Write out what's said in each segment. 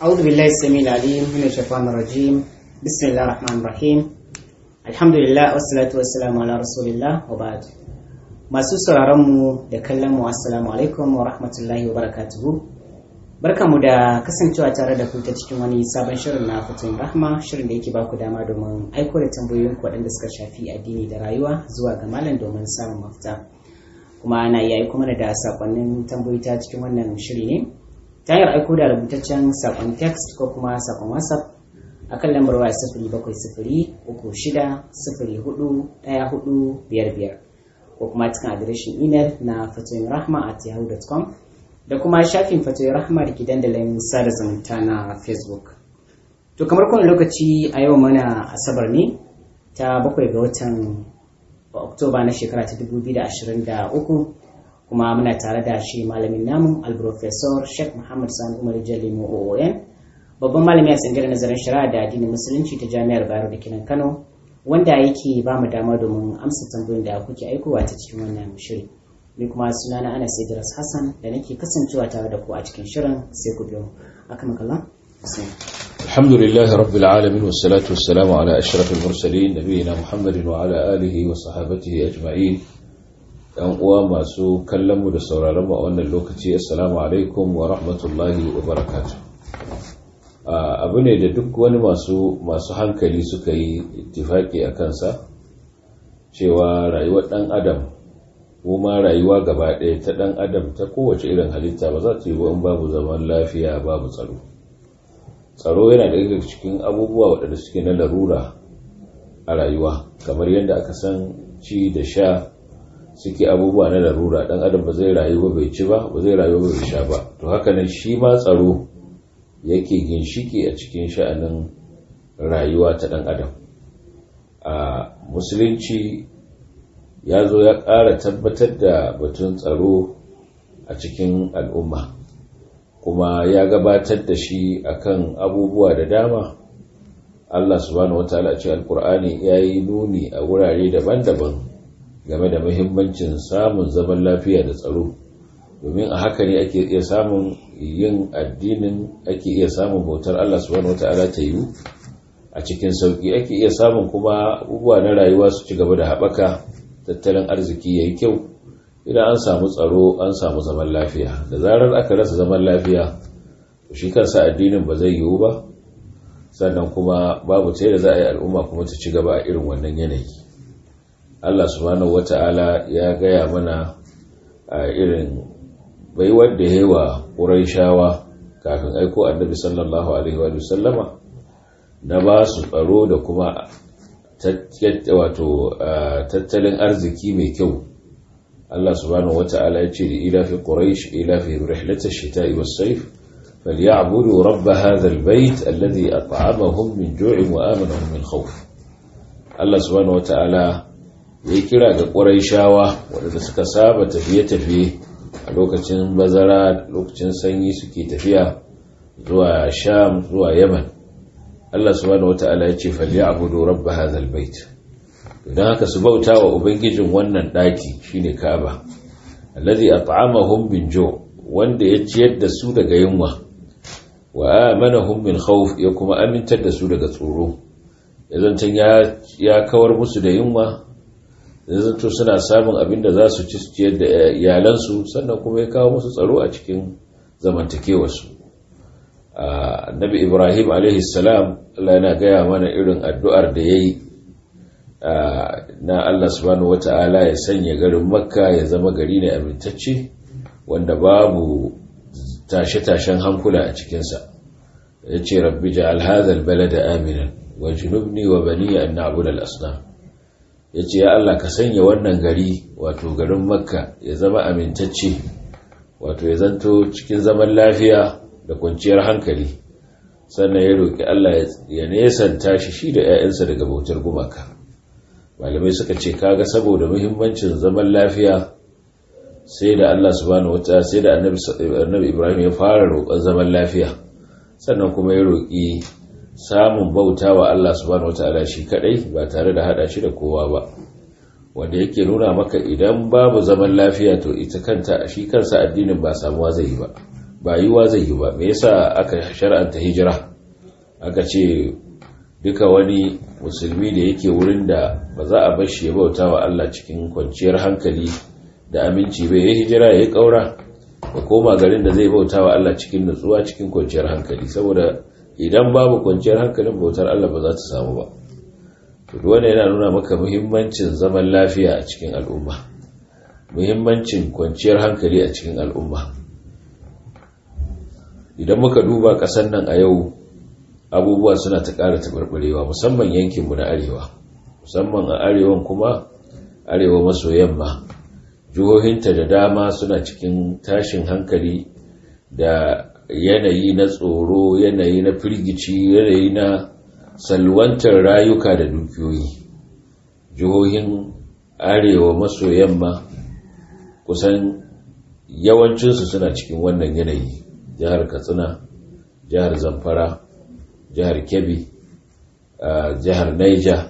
أعوذ بالله السميع العليم من الشيطان الرجيم بسم الله الرحمن الرحيم الحمد لله والصلاة والسلام على رسول الله وبعد masu sauraronmu da kallon mu assalamu alaikum wa rahmatullahi wa barakatuhu barkamu da kasancewa tare da ku ta cikin wani sabon shirin na fitun rahma shirin da yake ba ku dama domin aiko da tambayoyin waɗanda suka shafi addini da rayuwa zuwa ga malam domin samun mafita kuma ana iya aiko mana da sakonnin tambayoyi ta cikin wannan shiri ne ta hanyar aiko da rubutaccen sakon text ko kuma sakon whatsapp a kan lambar waya sifiri bakwai sifiri uku shida sifiri hudu ɗaya hudu biyar biyar ko kuma cikin adireshin imel na fatoyin rahma at yahoo.com da kuma shafin fatoyin rahma da ke dandalin sada zumunta na facebook to kamar kowane lokaci a yau mana asabar ne ta bakwai ga watan oktoba na shekara ta 2023 kuma muna tare da shi malamin namu alprofesor sheikh muhammad sani umar jalimu oon babban malami a tsangirar nazarin shari'a da addinin musulunci ta jami'ar bayero da kinan kano wanda yake ba mu dama domin amsa tambayoyin da kuke aikowa ta cikin wannan shiri ni kuma sunana ana idris hassan da nake kasancewa tare da ku a cikin shirin sai ku biyo aka makalla الحمد لله رب العالمين والصلاة والسلام على أشرف المرسلين نبينا محمد وعلى آله وصحابته أجمعين ‘yan uwa masu kallonmu da sauraronmu a wannan lokaci assalamu alaikum wa rahmatullahi wa barakatu abu ne da duk wani masu masu hankali suka yi ittifaki a kansa cewa rayuwar ɗan adam kuma rayuwa gaba ɗaya ta ɗan adam ta kowace irin halitta ba za ta yi in babu zaman lafiya babu tsaro tsaro yana daga cikin abubuwa waɗanda suke na larura a rayuwa kamar yadda aka san ci da sha suke abubuwa na larura dan adam ba zai rayu ba bai ci ba ba zai rayu ba bai sha ba to haka nan shi ma tsaro yake ginshiki a cikin sha'anin rayuwa ta dan adam a musulunci ya zo ya ƙara tabbatar da batun tsaro a cikin al'umma kuma ya gabatar da shi akan abubuwa da dama Allah subhanahu wataala a cikin alkur'ani ya yi nuni a wurare daban-daban game da muhimmancin samun zaman lafiya da tsaro domin a haka ne ake iya samun yin addinin ake iya samun bautar Allah subhanahu wata'ala ta yiwu a cikin sauki ake iya samun kuma abubuwa na rayuwa su ci gaba da haɓaka tattalin arziki ya yi kyau idan an samu tsaro an samu zaman lafiya da zarar aka rasa zaman lafiya shi kansa addinin ba zai yiwu ba sannan kuma babu ta da za a yi al'umma kuma ta ci gaba a irin wannan yanayi Allah subhanahu wata'ala ya gaya mana a irin baiwar da yawa ƙuraishawa kafin aiko annabi sallallahu alaihi wa sallama na ba su tsaro da kuma wato tattalin arziki mai kyau Allah subhanahu wata'ala ya ce da ilafi quraish ilafi rihlata shita'i was-sayf falyabudu rabb hadha al-bayt alladhi at'amahum min ju'in wa amanahum min khawf Allah subhanahu wata'ala ya kira ga ƙuraishawa waɗanda suka saba tafiye-tafiye a lokacin bazara lokacin sanyi suke tafiya zuwa sham zuwa yaman Allah subhanahu wata'ala ya ce falyabudu rabb hadha albayt don haka su bauta wa ubangijin wannan daki shine Ka'aba alladhi at'amahum min ju' wanda ya ciyar da su daga yunwa wa amanahum min khawf ya kuma amintar da su daga tsoro yazantan ya ya kawar musu da yunwa zanto suna samun abin da za su ci ciyar da iyalansu sannan kuma ya kawo musu tsaro a cikin zamantakewarsu annabi ibrahim salam Allah yana gaya mana irin addu'ar da ya yi na Allah subhanahu wata'ala ya sanya garin makka ya zama gari ne amintacce wanda babu tashe-tashen hankula a cikinsa ya ce rabbi ja'al hadha balada aminan wa junubni wa bani an na'budu al-asnam ya ce ya Allah ka sanya wannan gari wato garin makka ya zama amintacce wato ya zanto cikin zaman lafiya da kwanciyar hankali sannan ya roƙi Allah ya nesanta shi shi da 'ya'yansa daga bautar gumaka malamai suka ce kaga saboda muhimmancin zaman lafiya sai da Allah subhanahu wata sai da annabi Ibrahim ya fara roƙon zaman lafiya sannan kuma ya roƙi samun bauta wa Allah subhanahu wataala shi kadai ba tare da hada shi da kowa ba wanda yake nuna maka idan babu zaman lafiya to ita kanta shi kansa addinin ba samuwa zai yi ba ba yiwa zai yi ba me yasa aka shar'anta hijira aka ce duka wani musulmi da yake wurin da ba za a bar shi ya bauta wa Allah cikin kwanciyar hankali da aminci bai ya hijira ya yi ƙaura ya koma garin da zai bauta wa Allah cikin nutsuwa cikin kwanciyar hankali saboda idan babu kwanciyar hankalin bautar Allah ba za ta samu ba to wannan yana nuna maka muhimmancin zaman lafiya a cikin al'umma muhimmancin kwanciyar hankali a cikin al'umma idan muka duba ƙasar nan a yau abubuwa suna ta ƙara taɓarɓarewa musamman yankinmu na arewa musamman a arewan kuma arewa maso yamma jihohinta da dama suna cikin tashin hankali da yanayi na tsoro yanayi na firgici yanayi na salwantar rayuka da dukiyoyi jihohin arewa maso yamma kusan yawancinsu suna cikin wannan yanayi jihar katsina jihar zamfara jihar kebbi jihar niger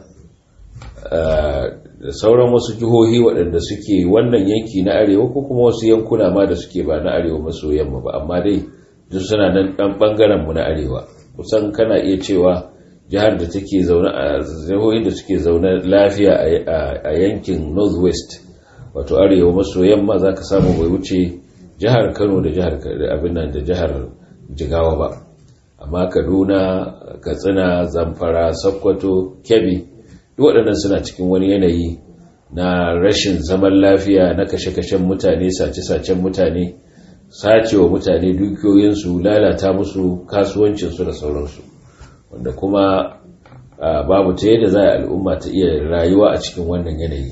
da sauran wasu jihohi waɗanda suke wannan yanki na arewa ko kuma wasu yankuna ma da suke ba na arewa maso yamma ba amma dai duk suna nan ɗan ɓangaren mu na arewa kusan kana iya cewa jihar da take zaune a jihohin da suke zaune lafiya a yankin northwest wato arewa maso yamma za ka samu bai wuce jihar kano da jihar abin nan da jihar jigawa ba amma kaduna katsina zamfara sokoto kebbi duk waɗannan suna cikin wani yanayi na rashin zaman lafiya na kashe-kashen mutane sace-sacen mutane sacewa mutane dukiyoyinsu lalata musu kasuwancinsu da sauransu wanda kuma babu ta yadda za a al'umma ta iya rayuwa a cikin wannan yanayi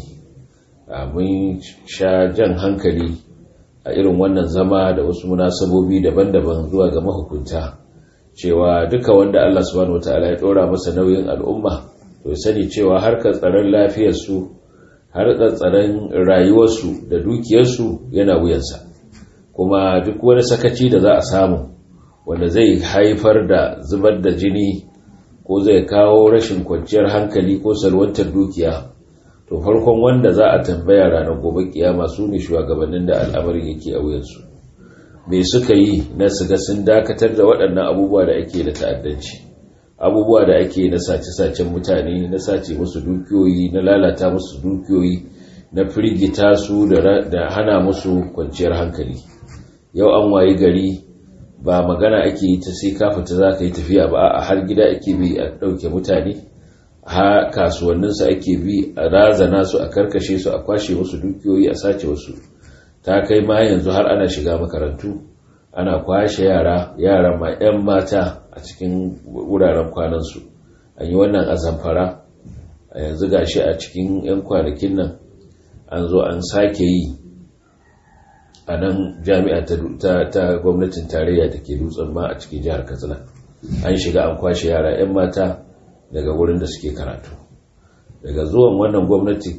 mun sha jan hankali a irin wannan zama da wasu munasabobi daban-daban zuwa ga mahukunta cewa duka wanda Allah subhanahu wataala ya ɗora masa nauyin al'umma to ya sani cewa harkar tsaron lafiyarsu harkar tsaron rayuwarsu da dukiyarsu yana wuyansa kuma duk wani sakaci da za a samu wanda zai haifar da zubar da jini ko zai kawo rashin kwanciyar hankali ko salwantar dukiya to farkon wanda za a tambaya ranar gobe kiyama su ne shugabannin da al'amarin yake a wuyansu me suka yi na su ga sun dakatar da waɗannan abubuwa da ake da ta'addanci abubuwa da ake na sace-sacen mutane na sace musu dukiyoyi na lalata musu dukiyoyi na firgita su da hana musu kwanciyar hankali yau an wayi gari ba magana ake yi ta sai ka fita za ka yi tafiya ba a har gida ake bi a ɗauke mutane ha kasuwanninsu ake bi a razana su a karkashe su a kwashe musu dukiyoyi a sace wasu ta kai ma yanzu har ana shiga makarantu ana kwashe yara yara ma 'yan mata a cikin wuraren kwanansu an yi wannan a zamfara a yanzu gashi a cikin 'yan kwanakin nan an zo an sake yi a nan jami'a ta gwamnatin tarayya da ke dutsen ma a cikin jihar katsina an shiga an kwashe yara 'yan mata daga wurin da suke karatu daga zuwan wannan gwamnati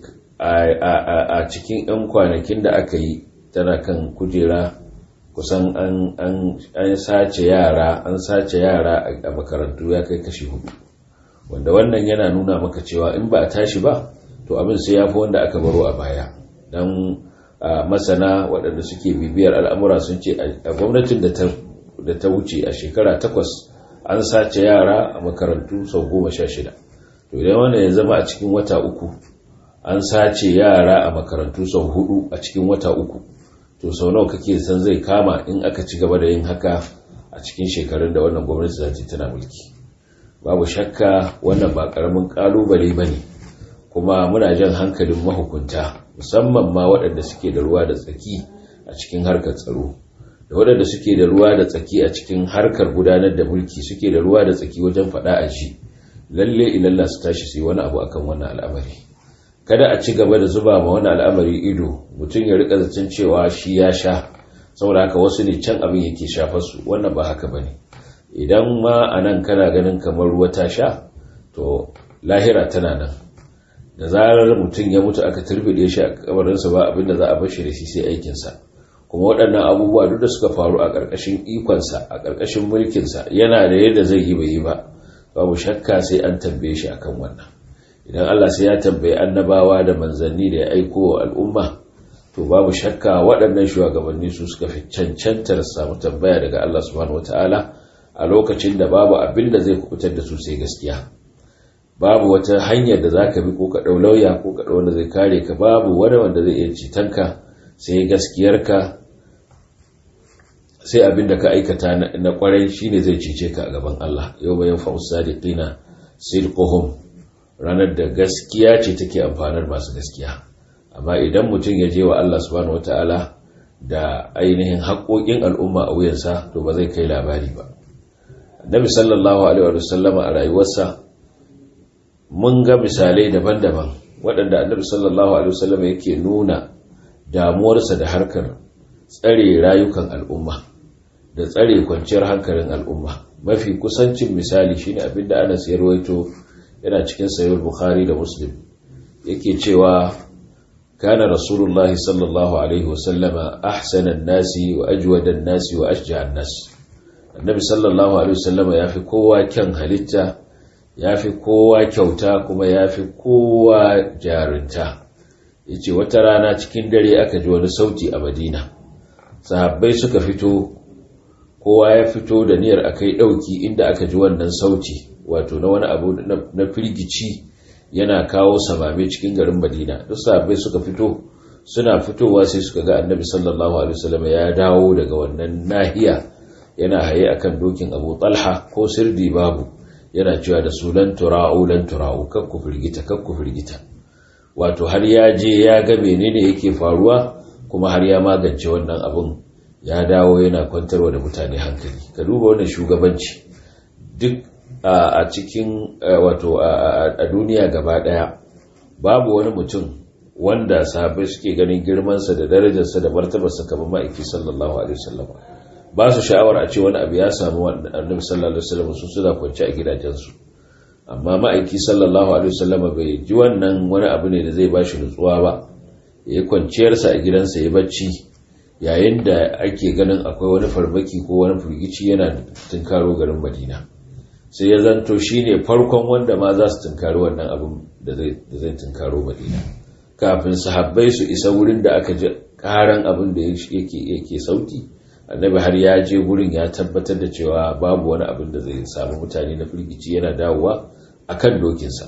a cikin 'yan kwanakin da aka yi tana kan kujera kusan an sace yara an sace yara a makarantu ya kai kashi hudu wanda wannan yana nuna maka cewa in ba a tashi ba to abin sai ya fi wanda aka baro a baya don masana waɗanda suke bibiyar al'amura sun ce a gwamnatin da ta wuce a shekara takwas an sace yara a makarantu sau goma sha shida to idan wannan ya zama a cikin wata uku an sace yara a makarantu sau hudu a cikin wata uku to sau nawa kake san zai kama in aka ci gaba da yin haka a cikin shekarun da wannan gwamnati za ta tana mulki babu shakka wannan ba karamin kalubale ba ne kuma muna jan hankalin mahukunta musamman ma waɗanda suke da ruwa da tsaki a cikin harkar tsaro da waɗanda suke da ruwa da tsaki a cikin harkar gudanar da mulki suke da ruwa da tsaki wajen faɗa a shi lalle ilalla su tashi su yi wani abu akan wannan al'amari kada a ci gaba da zuba ma wani al'amari ido mutum ya rika zaton cewa shi ya sha saboda haka wasu ne can abin yake shafar su wannan ba haka bane idan ma a nan kana ganin kamar ruwa ta sha to lahira tana nan da zarar mutum ya mutu aka turbide shi a kabarinsa ba abin da za a bashi da shi sai aikinsa kuma waɗannan abubuwa duk da suka faru a ƙarƙashin ikonsa a ƙarƙashin mulkinsa yana da yadda zai yi bai yi ba babu shakka sai an tambaye shi akan wannan idan Allah sai ya tambayi annabawa da manzanni da ya aiko wa al'umma to babu shakka waɗannan shugabanni su suka fi cancantar samu tambaya daga Allah subhanahu wataala a lokacin da babu abin da zai kubutar da su sai gaskiya babu wata hanyar da zaka bi ko ka ɗau lauya ko ka ɗau wanda zai kare ka babu wani wanda zai iya citanka sai gaskiyarka sai abin da ka aikata na kwarai shine zai cece ka a gaban Allah yau bayan fa'us sadiqina sidquhum ranar da gaskiya ce take amfanar masu gaskiya amma idan mutum ya je wa Allah subhanahu wataala da ainihin haƙoƙin al'umma a wuyansa to ba zai kai labari ba annabi sallallahu alaihi wa sallama a rayuwarsa mun ga misalai daban-daban waɗanda annabi sallallahu alaihi wa sallama yake nuna damuwarsa da harkar tsare rayukan al'umma da tsare kwanciyar hankalin al'umma mafi kusancin misali shine abinda Anas ya rawaito yana cikin sahih Bukhari da Muslim yake cewa kana Rasulullah sallallahu alaihi wasallama ahsanan nasi wa ajwadan nasi wa ashja'an nas Annabi sallallahu alaihi wasallama yafi kowa kyan halitta yafi kowa kyauta kuma yafi kowa jarinta yace wata rana cikin dare aka ji wani sauti a Madina sahabbai suka fito kowa ya fito da niyyar akai dauki inda aka ji wannan sauti wato na wani abu na firgici yana kawo samame cikin garin Madina duk sahabbai suka fito suna fitowa sai suka ga Annabi sallallahu alaihi wasallam ya dawo daga wannan nahiya yana haye akan dokin Abu Talha ko sirdi babu yana cewa da su lan tura'u lan tura'u kakku firgita kakku firgita wato har ya je ya ga menene yake faruwa kuma har ya magance wannan abun ya dawo yana kwantarwa da mutane hankali ka duba wannan shugabanci duk a cikin wato a duniya gaba daya babu wani mutum wanda sahabbai suke ganin girmansa da darajarsa da martabarsa kamar ma'aiki sallallahu alaihi wasallam ba su sha'awar a ce wani abu ya samu annabi sallallahu alaihi wasallam su suna kwance a gidajensu amma ma'aiki sallallahu alaihi wasallam bai ji wannan wani abu ne da zai ba shi nutsuwa ba ya yi kwanciyarsa a gidansa ya bacci yayin da ake ganin akwai wani farmaki ko wani firgici yana tunkaro garin madina sai ya zanto shi ne farkon wanda ma za su tunkari wannan abin da zai tunkaro madina kafin sahabbai su isa wurin da aka ji karan abin da yake sauti annabi har ya je wurin ya tabbatar da cewa babu wani abin da zai samu mutane na firgici yana dawowa akan dokinsa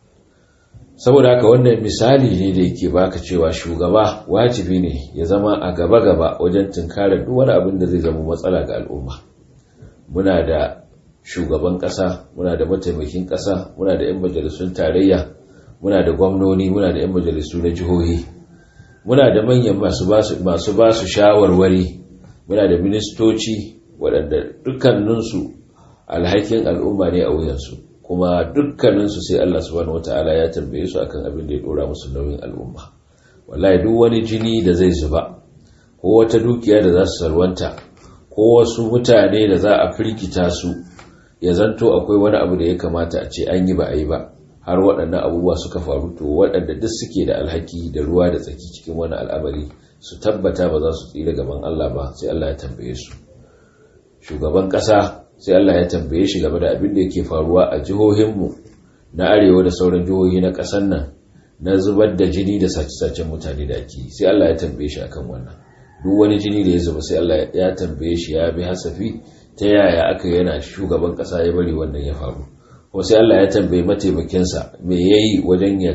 saboda haka wannan misali ne da yake baka cewa shugaba wajibi ne ya zama a gaba-gaba wajen tunkarar duk wani abin da zai zama matsala ga al'umma muna da shugaban ƙasa muna da mataimakin ƙasa muna da 'yan majalisun tarayya muna da gwamnoni muna da 'yan majalisu na jihohi muna da manyan masu ba su shawarwari muna da ministoci waɗanda dukkaninsu alhakin al'umma ne a wuyansu kuma dukkaninsu sai Allah subhanahu wata'ala ya tambaye su akan abin da ya dora musu nauyin al'umma wallahi duk wani jini da zai zuba ko wata dukiya da za su salwanta ko wasu mutane da za a firgita su ya zanto akwai wani abu da ya kamata a ce an yi ba a yi ba har waɗannan abubuwa suka faru to waɗanda duk suke da alhaki da ruwa da tsaki cikin wani al'amari su tabbata ba za su tsira gaban Allah ba sai Allah ya tambaye su shugaban ƙasa sai Allah ya tambaye shi game da abin da yake faruwa a jihohinmu na arewa da sauran jihohi na ƙasar nan na zubar da jini da sace-sacen mutane da ake sai Allah ya tambaye shi akan wannan duk wani jini da ya zuba sai Allah ya tambaye shi ya bi hasafi ta yaya aka yana shugaban ƙasa ya bari wannan ya faru ko sai Allah ya tambaye mataimakinsa me yayi wajen ya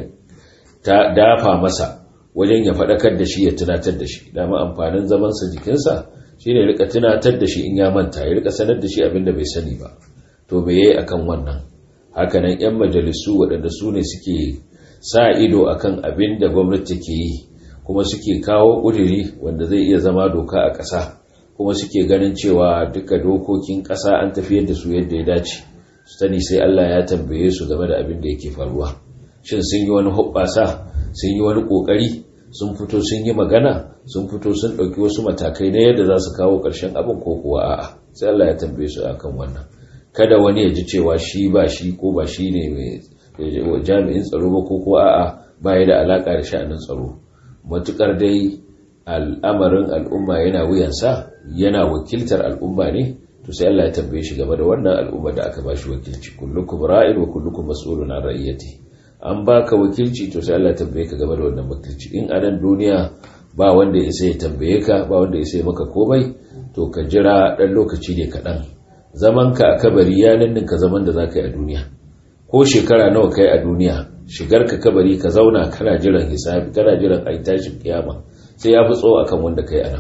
dafa masa wajen ya faɗakar da shi ya tunatar da shi dama amfanin zamansa jikinsa shi ne rika tunatar da shi in ya manta ya rika sanar da shi abin da bai sani ba to me yayi akan wannan hakanan yan majalisu waɗanda su ne suke sa ido akan abin da gwamnati ke yi kuma suke kawo ƙuduri wanda zai iya zama doka a ƙasa kuma suke ganin cewa duka dokokin ƙasa an tafiyar da su yadda ya dace su sani sai Allah ya tambaye su game da abin da yake faruwa shin sun yi wani hoɓɓasa sun yi wani ƙoƙari sun fito sun yi magana sun fito sun ɗauki wasu matakai na yadda za su kawo ƙarshen abin ko kuwa a'a sai Allah ya tambaye su akan wannan kada wani ya ji cewa shi ba shi ko ba shi ne mai jami'in tsaro ba ko kuwa a'a ba ya da alaƙa da sha'anin tsaro matukar dai al'amarin al'umma yana wuyansa yana wakiltar al'umma ne to sai Allah ya tambaye shi game da wannan al'umma da aka ba shi wakilci kullukum ra'in wa kullukum mas'ulun an ra'iyati an baka wakilci to sai Allah tambaye ka game da wannan wakilci in a nan duniya ba wanda ya sai ya tambaye ka ba wanda ya sai maka komai to ka jira ɗan lokaci ne kaɗan zaman ka a kabari ya ninninka zaman da za ka yi a duniya ko shekara nawa kai a duniya shigar ka kabari ka zauna kana jiran hisabi kana jiran a tashin kiyama sai ya fi tsawo akan wanda kai a nan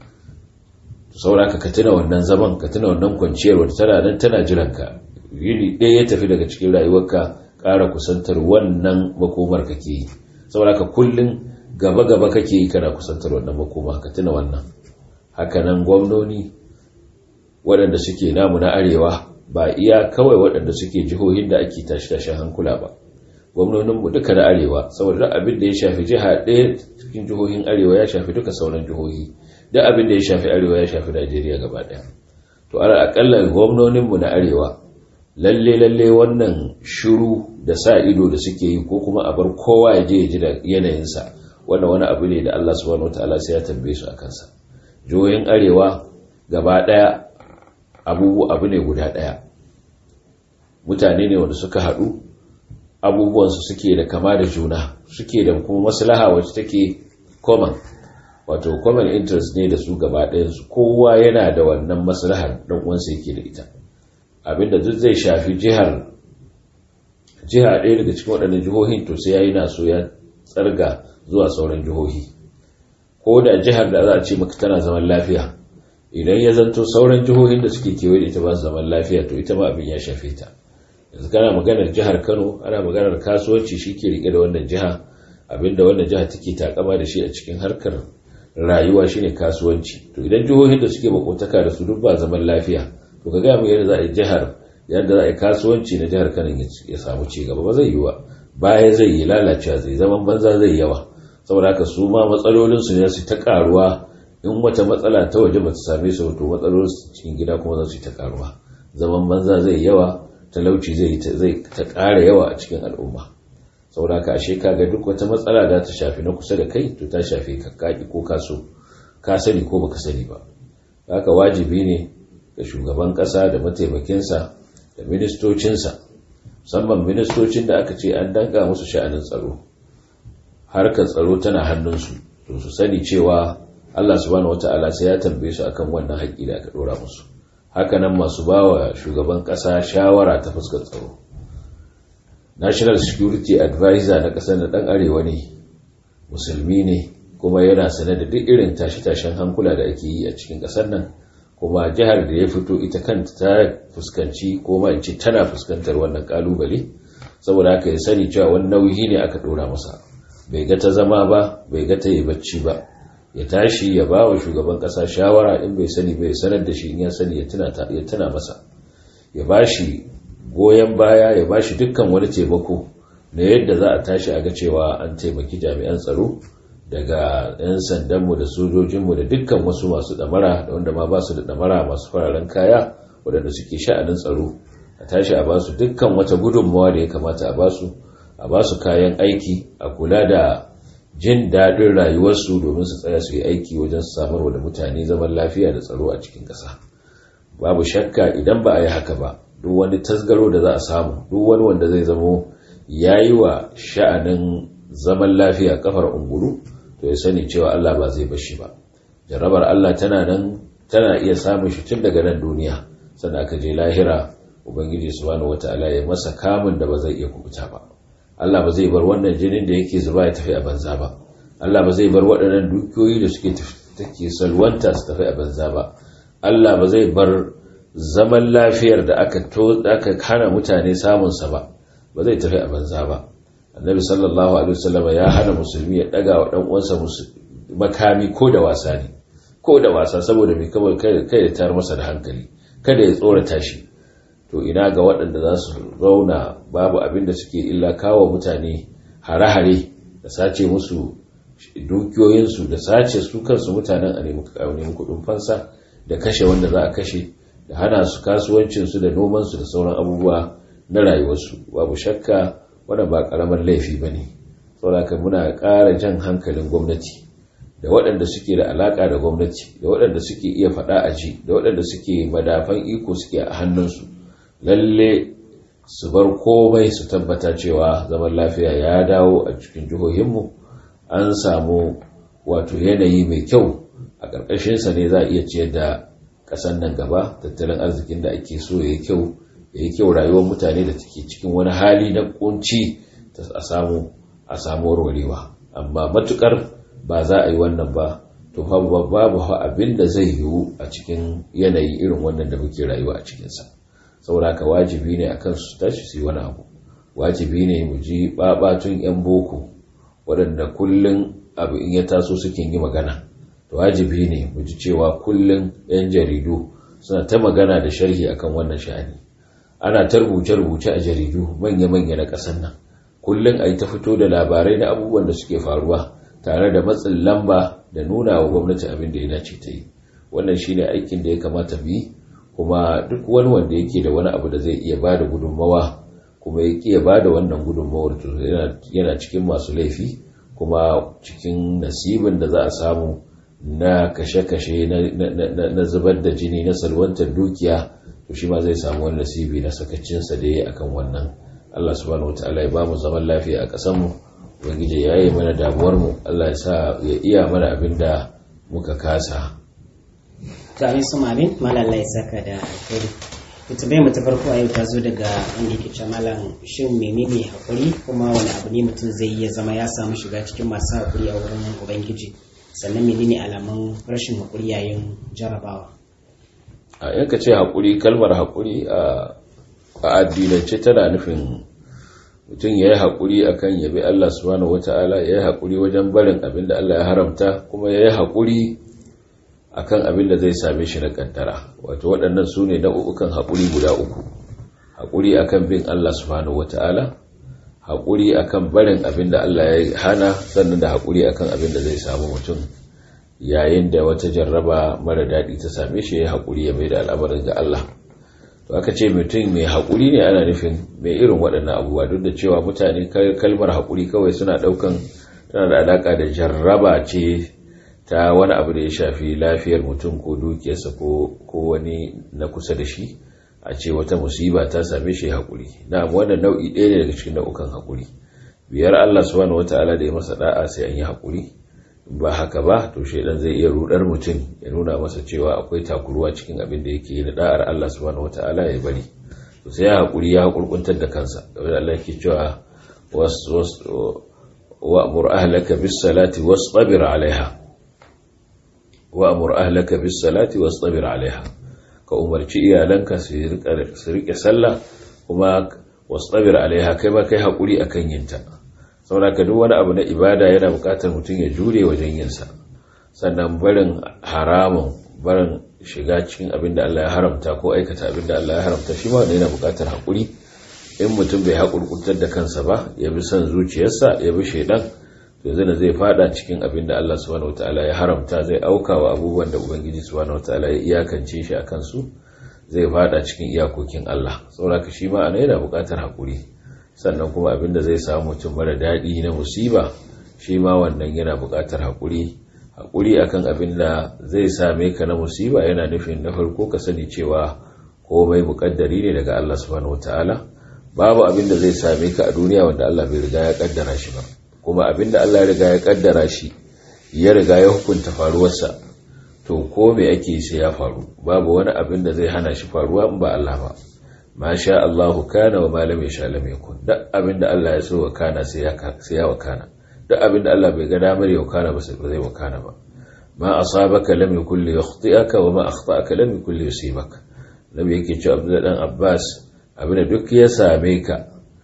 saura ka tuna wannan zaman ka tuna wannan kwanciyar wata tana nan tana jiran ka yini ɗaya ya tafi daga cikin rayuwarka ƙara kusantar wannan makomar kake yi saboda ka kullum gaba gaba kake yi kana kusantar wannan makoma ka tuna wannan hakanan gwamnoni waɗanda suke namu na arewa ba iya kawai waɗanda suke jihohin da ake tashi-tashin hankula ba gwamnoninmu duka na arewa saboda duk abin da ya shafi jiha ɗaya cikin jihohin arewa ya shafi duka sauran jihohi duk abin da ya shafi arewa ya shafi najeriya gaba ɗaya to ala akalla gwamnoninmu na arewa lalle lalle wannan shiru da sa ido da suke yi ko kuma a bar kowa ya je ya ji da yanayinsa wannan wani abu ne da Allah subhanahu wataala sai ya tambaye su a kansa jihohin arewa gaba ɗaya abubu abu ne guda ɗaya mutane ne wanda suka haɗu abubuwansu suke da kama da juna suke da kuma maslaha wacce take common wato common interest ne da su gaba ɗayansu kowa yana da wannan maslahar ɗan uwansa yake da ita abinda duk zai shafi jihar jiha ɗaya daga cikin waɗannan jihohin to sai yayi na so ya tsarga zuwa sauran jihohi ko da jihar da za a ce maka tana zaman lafiya idan ya zanto sauran jihohin da suke kewaye da ita ba su zaman lafiya to ita ma abin ya shafe ta yanzu kana maganar jihar Kano ana maganar kasuwanci shi ke rike da wannan jiha abinda wannan jiha take takama da shi a cikin harkar rayuwa shine kasuwanci to idan jihohin da suke makotaka da su duk ba zaman lafiya to ka gaya mu yadda za a yi jihar yadda za a yi kasuwanci na jihar Kano ya samu ci gaba ba zai yi ba baya zai yi lalacewa zai zaman banza zai yawa saboda haka su ma matsalolin su ne su ta karuwa in wata matsala ta waje ba ta same su to matsalolin cikin gida kuma za su yi ta karuwa zaman banza zai yawa talauci zai ta ƙara yawa a cikin al'umma saboda ka ashe kaga duk wata matsala da ta shafi na kusa da kai to ta shafi ka kaki ko kaso ka sani ko baka sani ba haka wajibi ne ga shugaban ƙasa da mataimakinsa da ministocinsa musamman ministocin da aka ce an danka musu sha'anin tsaro harkar tsaro tana hannunsu to su sani cewa Allah subhanahu wata'ala sai ya tambaye su akan wannan haƙƙi da aka ɗora musu hakanan masu ba wa shugaban ƙasa shawara ta fuskar tsaro national security advisor na ƙasar da ɗan arewa ne musulmi ne kuma yana sane da duk irin tashe-tashen hankula da ake yi a cikin ƙasar nan kuma jihar da ya fito ita kanta ta fuskanci ko ma in ce tana fuskantar wannan ƙalubale saboda haka ya sani cewa wani nauyi ne aka ɗora masa bai ga ta zama ba bai ga ta yi bacci ba ya tashi ya ba wa shugaban kasa shawara in bai sani bai sanar da shi in ya sani ya tuna masa ya ba shi goyon baya ya ba shi dukkan wani taimako na yadda za a tashi a ga cewa an taimaki jami'an tsaro daga 'yan sandanmu da sojojinmu da dukkan wasu masu damara da wanda ma ba su da damara masu fararen kaya waɗanda suke sha'anin tsaro a tashi a ba su dukkan wata gudunmawa da ya kamata a ba su a ba su kayan aiki a kula da jin daɗin rayuwarsu domin su tsaya su yi aiki wajen samarwa da mutane zaman lafiya da tsaro a cikin ƙasa babu shakka idan ba a yi haka ba duk wani tasgaro da za a samu duk wani wanda zai zamo ya yi wa sha'anin zaman lafiya kafar ungulu to ya sani cewa Allah ba zai bashi ba jarrabar Allah tana nan tana iya samun shi tun daga nan duniya sannan aka je lahira ubangiji subhanahu wataala ya masa kamun da ba zai iya kubuta ba Allah ba zai bar wannan jinin da yake zuba ya tafi a banza ba Allah ba zai bar waɗannan dukiyoyi da suke take salwanta su tafi a banza ba Allah ba zai bar zaman lafiyar da aka to aka hana mutane samun sa ba ba zai tafi a banza ba Annabi sallallahu alaihi wasallam ya hana musulmi ya daga wa dan uwansa makami ko da wasa ne ko da wasa saboda mai kawai kai ya tar masa da hankali kada ya tsorata shi to ina ga waɗanda za su zauna babu abin da suke illa kawo mutane hare-hare da sace musu dukiyoyinsu da sace su kansu mutanen a nemi kudin fansa da kashe wanda za a kashe da hana su kasuwancinsu da nomansu da sauran abubuwa na rayuwarsu babu shakka wanda ba ƙaramar laifi ba ne sauraka muna ƙara jan hankalin gwamnati da waɗanda suke da alaƙa da gwamnati da waɗanda suke iya faɗa a ji da waɗanda suke madafan iko suke a hannunsu lalle su bar komai su tabbata cewa zaman lafiya ya dawo a cikin jihohinmu an samu wato yanayi mai kyau a ƙarƙashinsa ne za a iya ciyar da ƙasar nan gaba tattalin arzikin da ake so ya yi kyau ya yi kyau rayuwar mutane da take cikin wani hali na kunci a samu a samu warwarewa amma matukar ba za a yi wannan ba to babu babu abin da zai yiwu a cikin yanayi irin wannan da muke rayuwa a cikinsa saboda ka wajibi ne akan su tashi su yi wani abu wajibi ne mu ji babatun yan boko waɗanda kullum abu in ya taso suke yi magana to wajibi ne mu ji cewa kullum yan jaridu suna ta magana da sharhi akan wannan sha'ani ana ta rubuce-rubuce a jaridu manya-manya na ƙasar nan kullum a yi ta fito da labarai na abubuwan da suke faruwa tare da matsin lamba da nuna wa gwamnati abin da ya dace ta yi wannan shine aikin da ya kamata mu yi kuma duk wani wanda yake da wani abu da zai iya ba da gudunmawa kuma ya iya ba da wannan gudunmawar to yana cikin masu laifi kuma cikin nasibin da za a samu na kashe-kashe na zubar da jini na salwantar dukiya to shi ma zai samu wani nasibi na sakacinsa da ya akan wannan Allah subhanahu wataala ya ba mu zaman lafiya a ƙasarmu ubangiji ya yi mana damuwarmu Allah ya sa ya iya mana abin da muka kasa to amin su mamin malalla ya saka da alkhairi ita bai mu ta farko a yau ta zo daga inda yake ce malam shin menene hakuri kuma wani abu ne mutum zai iya zama ya samu shiga cikin masu hakuri a wurin ubangiji sannan menene alamun rashin hakuri yayin jarabawa a yanka ce hakuri kalmar hakuri a addinance tana nufin mutum ya yi haƙuri a kan yabi Allah subhanahu wa ta'ala ya yi haƙuri wajen barin abin da Allah ya haramta kuma ya yi haƙuri a kan abin da zai same shi na ƙaddara wato waɗannan su ne nau'ukan haƙuri guda uku haƙuri a kan bin Allah subhanahu wa ta'ala haƙuri a kan barin abin da Allah ya hana sannan da haƙuri a kan abin da zai samu mutum yayin da wata jarraba mara daɗi ta same shi ya yi haƙuri ya mai da al'amarin ga Allah to aka ce mutum mai haƙuri ne ana nufin mai irin waɗannan abubuwa duk da cewa mutane kalmar haƙuri kawai suna ɗaukan tana da alaƙa da jarraba ce ta wani abu da ya shafi lafiyar mutum ko dukiyarsa ko wani na kusa da shi a ce wata musiba ta same shi haƙuri na wannan nau'i ɗaya ne daga cikin nau'ukan haƙuri biyar Allah subhanahu wataala da ya masa da'a sai an yi haƙuri ba haka ba to shaidan zai iya rudar mutum ya nuna masa cewa akwai takuruwa cikin abin da yake da da'ar Allah subhanahu wataala ya bari to sai ya hakuri ya hakurkuntar da kansa kamar Allah yake cewa was was wa amur ahlaka bis salati wastabir alaiha wa amur ahlaka bis salati wastabir alaiha ka umarci iyalanka su rika su rike sallah kuma wastabir alaiha kai ba kai hakuri akan yinta saboda ka duk wani abu na ibada yana bukatar mutum ya jure wajen yinsa sannan barin haramun barin shiga cikin abin da Allah ya haramta ko aikata abin da Allah ya haramta shi ma yana bukatar haƙuri in mutum bai haƙurƙuntar da kansa ba ya bi son zuciyarsa ya bi shaidan to zai zai fada cikin abin da Allah subhanahu wataala ya haramta zai auka wa abubuwan da ubangiji subhanahu wataala ya iyakance shi akan su zai fada cikin iyakokin Allah saboda ka shi ma ana yana bukatar haƙuri sannan kuma abin da zai samu mutum mara daɗi na musiba shi ma wannan yana buƙatar haƙuri haƙuri akan abin da zai same ka na musiba yana nufin na farko ka sani cewa komai muƙaddari ne daga Allah subhanahu wataala babu abin da zai same ka a duniya wanda Allah bai riga ya kaddara shi ba kuma abin da Allah ya riga ya kaddara shi ya riga ya hukunta faruwarsa to ko me ake sai ya faru babu wani abin da zai hana shi faruwa in ba Allah ba ma sha Allahu kana wa ma lam yasha lam yakun duk abinda Allah ya so wa kana sai ya sai ya wakana duk abinda Allah bai ga damar ya wakana ba sai zai wakana ba ma asabaka lam yakul li yakhti'aka wa ma akhta'aka lam yakul li yusibaka nabi yake cewa Abdullah dan Abbas abinda duk ya same ka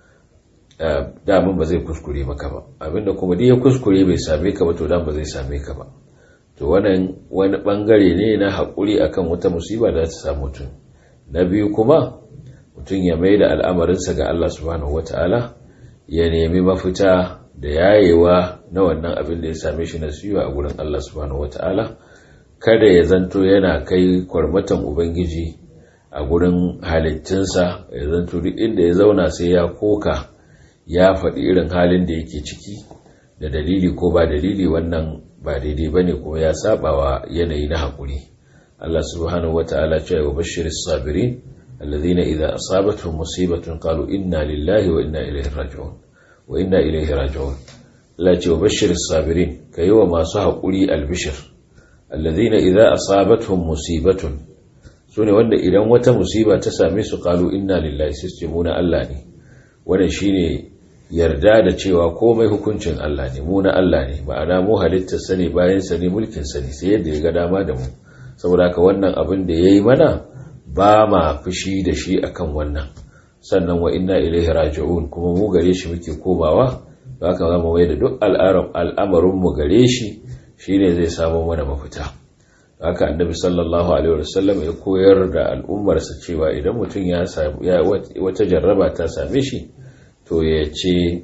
daman ba zai kuskure maka ba abinda kuma duk ya kuskure bai same ka ba to dan ba zai same ka ba to wannan wani bangare ne na haƙuri akan wata musiba da ta samu mutum na biyu kuma mutum ya mai da al'amarinsa ga Allah subhanahu wata'ala ya nemi mafita da yayewa na wannan abin da ya same shi na siyo a gurin Allah subhanahu wata'ala kada ya zanto yana kai kwarmatan ubangiji a gurin halittunsa ya zanto duk inda ya zauna sai ya koka ya faɗi irin halin da yake ciki da dalili ko ba dalili wannan ba daidai ba ne kuma ya sabawa yanayi na haƙuri Allah subhanahu wata'ala cewa wa bashiris sabirin الذين إذا أصابتهم مصيبة قالوا إنا لله وإنا إليه راجعون وإنا إليه راجعون لا وبشر الصابرين ka yi wa masu haƙuri albishir allazina idza asabatuhum musibatun sune wanda idan wata musiba ta same su qalu inna lillahi sai mu na Allah ne wannan shine yarda da cewa komai hukuncin Allah ne mu na Allah ne ma'ana mu halittar sa ne bayan sa ne mulkin sa ne sai yadda ya ga dama da mu saboda haka wannan abin da yayi mana ba ma fushi da shi akan wannan sannan wa inna ilaihi raji'un kuma mu gare shi muke komawa haka zama wai da duk al'amarin mu gare shi shine zai samu mana mafita haka annabi sallallahu alaihi wasallam ya koyar da al'ummarsa cewa idan mutum ya wata jarraba ta same shi to ya ce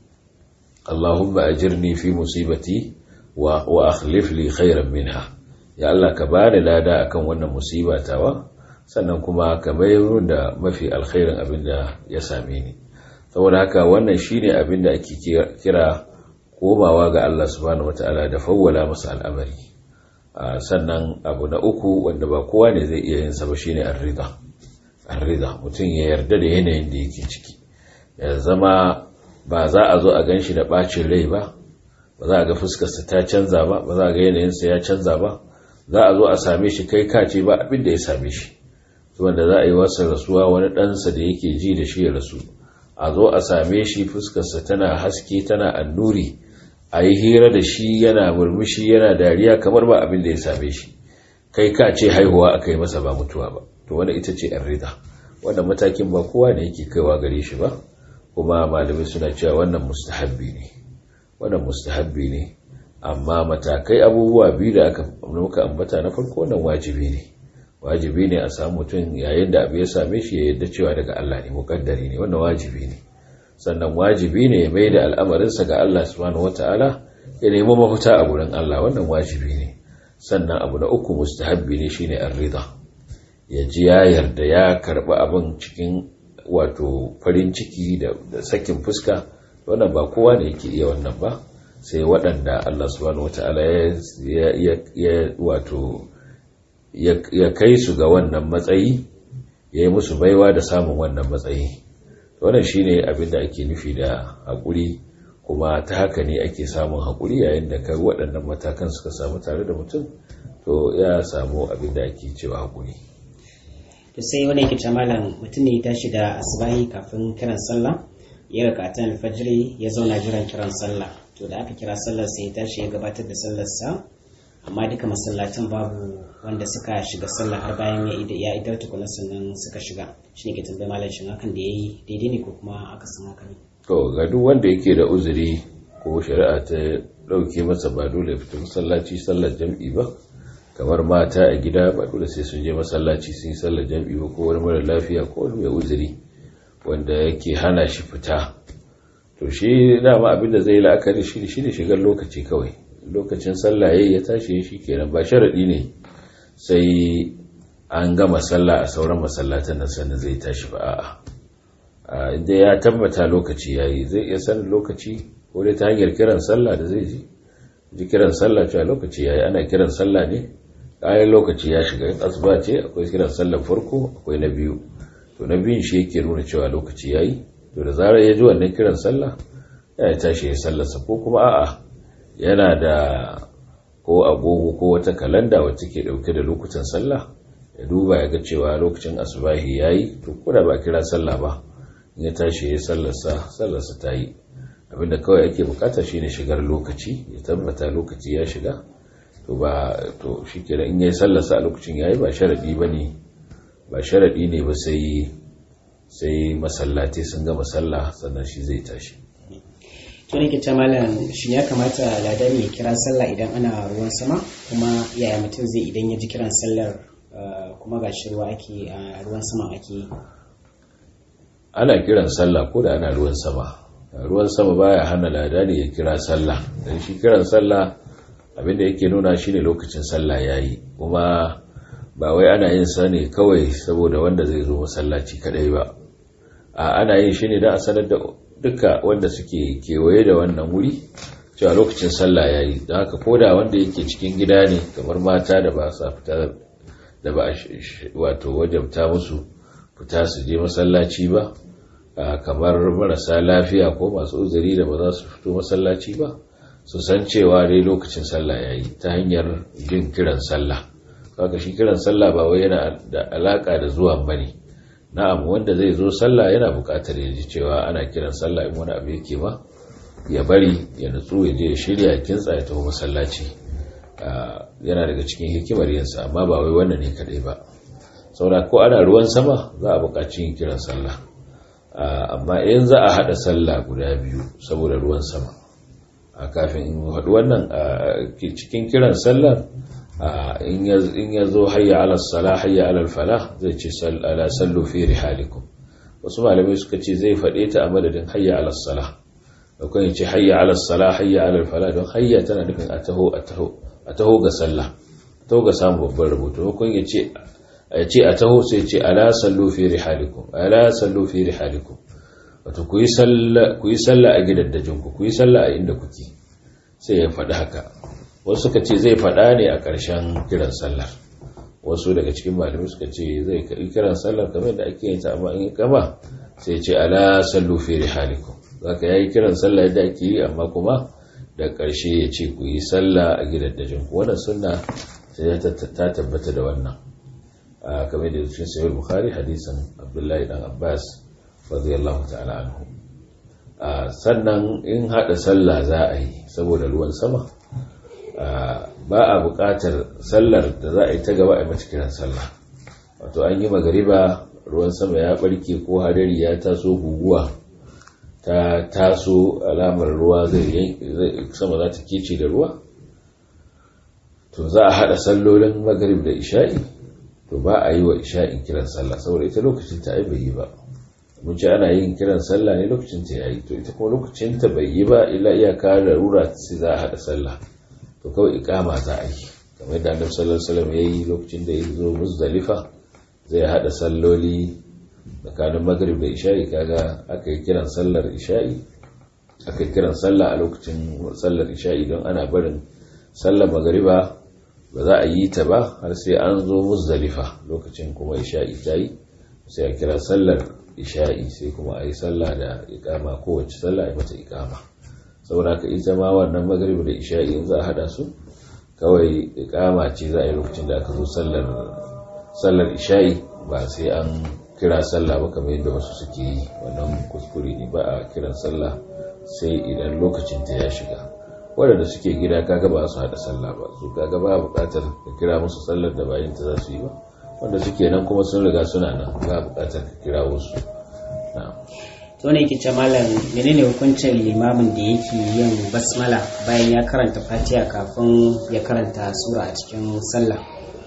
Allahumma ajirni fi musibati wa wa akhlif li khairan minha ya Allah ka bani lada akan wannan musiba tawa sannan kuma ka bayar da mafi alkhairin abin da ya same ni saboda haka wannan shine abin da ake kira komawa ga Allah subhanahu wataala da fawwala masa al'amari sannan abu na uku wanda ba kowa ne zai iya yin sa ba shine ar-ridha ar-ridha mutum ya yarda da yanayin da yake ciki ya zama ba za a zo a ganshi da bacin rai ba ba za a ga fuskar sa ta canza ba ba za a ga yanayin sa ya canza ba za a zo a same shi kai kace ba abin da ya same shi wanda za a yi wasa rasuwa wani ɗansa da yake ji da shi ya rasu a zo a same shi fuskarsa tana haske tana annuri a yi hira da shi yana murmushi yana dariya kamar ba abin da ya same shi kai ka ce haihuwa aka yi masa ba mutuwa ba to wanda ita ce yan rida wannan matakin ba kowa ne yake kaiwa gare shi ba kuma malamai suna cewa wannan mustahabbi ne wannan mustahabbi ne amma matakai abubuwa biyu da aka muka ambata na farko wannan wajibi ne wajibi ne a samu mutum yayin da abu ya same shi ya yadda cewa daga Allah ne mukaddari ne wannan wajibi ne sannan wajibi ne ya mai da al'amarinsa ga Allah subhanahu wata'ala ya nemi mafita a gurin Allah wannan wajibi ne sannan abu na uku mustahabbi ne shine ar-ridha ya ji ya yarda ya karba abin cikin wato farin ciki da sakin fuska wannan ba kowa ne yake iya wannan ba sai waɗanda Allah subhanahu wata'ala ya wato ya kai su ga wannan matsayi ya yi musu baiwa da samun wannan matsayi wannan shine abin da ake nufi da haƙuri kuma ta haka ne ake samun haƙuri yayin da kai waɗannan matakan suka samu tare da mutum to ya samu abin da ake cewa haƙuri to sai wani yake ce malam mutum ne ya tashi da asibahi kafin kiran sallah ya raka ta alfajiri ya zauna jiran kiran sallah to da aka kira sallar sai ya tashi ya gabatar da sallarsa amma duka masallacin babu wanda suka shiga sallah har bayan ya idar tukuna sannan suka shiga shi ne ke tambayi malam shin hakan da ya yi daidai ne ko kuma aka san haka ne to ga duk wanda yake da uzuri ko shari'a ta dauke masa ba dole ya fita masallaci sallar jam'i ba kamar mata a gida ba dole sai sun je masallaci sun yi sallar jam'i ba ko wani mara lafiya ko wani mai uzuri wanda yake hana shi fita to shi dama abin da zai la'akari shi shi ne shigar lokaci kawai lokacin sallah yayi ya tashi shi kenan ba sharadi ne sai an gama sallah a sauran masallatan nan sannan zai tashi ba a'a inda ya tabbata lokaci yayi zai iya sanin lokaci ko dai ta hanyar kiran sallah da zai ji ji kiran sallah cewa lokaci yayi ana kiran sallah ne kayan lokaci ya shiga in asuba ce akwai kiran sallah farko akwai na biyu to na biyun shi yake nuna cewa lokaci yayi to da zarar ya ji wannan kiran sallah ya tashi ya sallarsa ko kuma a'a yana da ko agogo ko wata kalanda wacce ke dauke da lokutan sallah ya duba ya ga cewa lokacin asubahi yayi to ko da ba kira sallah ba in ya tashi ya sallarsa sallarsa ta yi abinda kawai ake bukata shine shigar lokaci ya tabbata lokaci ya shiga to ba to shikenan in yayi sallarsa a lokacin yayi ba sharadi bane ba sharadi ne ba sai sai masallatai sun gama sallah sannan shi zai tashi to ne ke ce malam shi ya kamata ladan ya kira sallah idan ana ruwan sama kuma yaya mutum zai idan ya ji kiran sallar kuma ga shi ruwa ake a ruwan sama ake ana kiran sallah ko da ana ruwan sama ruwan sama baya hana ladani ya kira sallah dan shi kiran sallah abinda yake nuna shine lokacin sallah yayi kuma ba wai ana yin sa ne kawai saboda wanda zai zo masallaci kadai ba a ana yin shi ne don a sanar da duka wanda suke kewaye da wannan wuri cewa lokacin sallah yayi don haka koda wanda yake cikin gida ne kamar mata da ba sa fita da ba wato wajabta musu fita su je masallaci ba kamar marasa lafiya ko masu uzuri da ba za su fito masallaci ba su san cewa dai lokacin sallah yayi ta hanyar jin kiran sallah kaga shi kiran sallah ba wai yana da alaka da zuwan bane na'am wanda zai zo sallah yana buƙatar ya ji cewa ana kiran sallah in wani abu yake ba ya bari ya nutsu ya je ya shirya ya kintsa ya tafi masallaci yana daga cikin hikimar yinsa amma ba wai wannan ne kadai ba saboda ko ana ruwan sama za a buƙaci yin kiran sallah amma in za a haɗa sallah guda biyu saboda ruwan sama a kafin in haɗu wannan cikin kiran sallah in ya zo hayya ala sala hayya ala fala zai ce ala sallu fi rihalikum wasu malamai suka ce zai faɗe ta a madadin hayya ala sala da kuma ce hayya ala sala hayya ala fala don hayya tana nufin a taho a taho a taho ga sallah a taho ga samun babban rubutu ko ya ce a ce a taho sai ce ala sallu fi rihalikum ala sallu fi rihalikum wato ku yi sallah a gidaddajinku ku yi sallah a inda kuke sai ya faɗi haka wasu suka ce zai faɗa ne a ƙarshen kiran sallar wasu daga cikin malamai suka ce zai kiran sallar kamar da ake yin ta amma in gama sai ce ala sallu fi rihalikum zaka yayi kiran sallah yadda ake yi amma kuma da ƙarshe ya ce ku yi sallah a gidaddajinku wannan sunna sai ta tabbata da wannan kamar da cikin sahih bukhari hadisin abdullahi dan abbas radiyallahu ta'ala anhu sannan in hada sallah za a yi saboda ruwan sama ba a buƙatar sallar da za a yi ta gaba a mata kiran sallah wato an yi magariba ruwan sama ya barke ko hadari ya taso guguwa ta taso alamar ruwa zai sama za ta kece da ruwa to za a hada sallolin magarib da isha'i to ba a yi wa isha'in kiran sallah saboda ita lokacin ta bai yi ba mun ce ana yin kiran sallah ne lokacin ta yayi to ita kuma lokacin ta bai yi ba illa iyaka larura sai za a hada sallah to kawai ikama za a yi kamar da annabi sallallahu alaihi wasallam yayi lokacin da ya zo muzdalifa zai hada salloli tsakanin maghrib da isha'i kaga aka yi kiran sallar isha'i aka yi kiran sallah a lokacin sallar isha'i don ana barin sallar magriba ba za a yi ta ba har sai an zo muzdalifa lokacin kuma isha'i ta yi sai a kira sallar isha'i sai kuma a yi sallah da ikama kowace sallah a mata ikama saboda ka ita ma wannan magariba da isha'i in za a hada su kawai ikama ce za a yi lokacin da aka zo sallar isha'i ba sai an kira sallah ba kamar yadda wasu suke yi wannan kuskure ne ba a kiran sallah sai idan lokacin ta ya shiga waɗanda suke gida kaga ba su haɗa sallah ba su kaga ba buƙatar ka kira musu sallar da bayan ta za su yi ba wanda suke nan kuma sun riga suna nan ba buƙatar ka kira wasu to ne kice malam menene hukuncin limamin da yake yin basmala bayan ya karanta fatiha kafin ya karanta sura a cikin sallah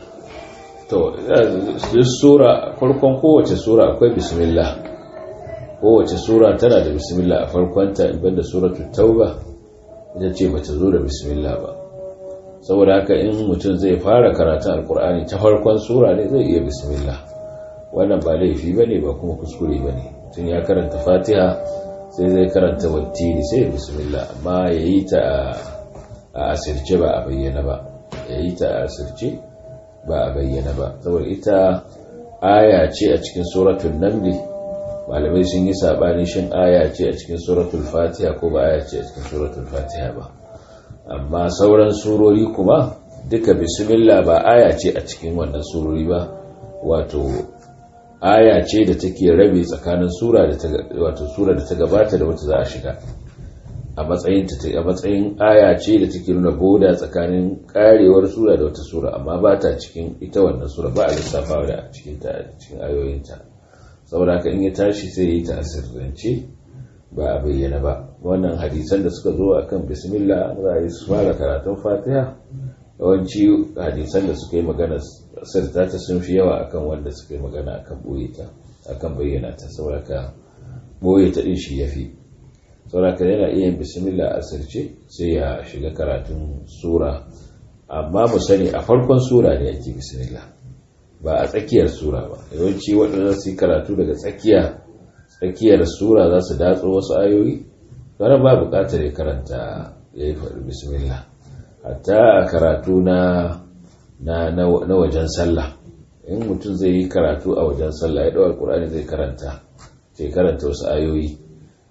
to sura farkon kowace sura akwai bismillah kowace sura tana da bismillah a farkonta in banda suratul tauba ita ce bata zo da bismillah ba saboda haka in mutum zai fara karatun alkur'ani ta farkon sura ne zai iya bismillah wannan ba laifi bane ba kuma kuskure bane tun ya karanta fatiha sai zai karanta wattini sai bismillah amma yayi ta a asirce ba a bayyana ba yayi ta a asirce ba a bayyana ba saboda ita aya ce a cikin suratul namli malamai sun yi sabani shin aya ce a cikin suratul fatiha ko ba aya ce a cikin suratul fatiha ba amma sauran surori kuma duka bismillah ba aya ce a cikin wannan surori ba wato aya ce da take rabe tsakanin sura da ta wato sura da ta gabata da wata za a shiga a matsayin ta a matsayin aya ce da take nuna boda tsakanin karewar sura da wata sura amma ba ta cikin ita wannan sura ba a lissafawa da cikin ta cikin ayoyinta saboda haka in ya tashi sai ya yi ta asirrance ba a bayyana ba wannan hadisan da suka zo akan bismillah za a yi su fara karatun fatiha yawanci hadisan da suka yi magana sirta ta sun fi yawa akan wanda suka yi magana akan boye ta akan bayyana ta saboda boye ta din shi yafi saboda yana iya yin bismillah a sirce sai ya shiga karatun sura amma mu sani a farkon sura ne yake bismillah ba a tsakiyar sura ba yawanci waɗanda su yi karatu daga tsakiya tsakiyar sura za su datso wasu ayoyi wani ba buƙatar ya karanta ya yi faɗi bismillah hatta a karatu na na wajen sallah in mutum zai yi karatu a wajen sallah ya ɗaukar ƙur'ani zai karanta sai karanta wasu ayoyi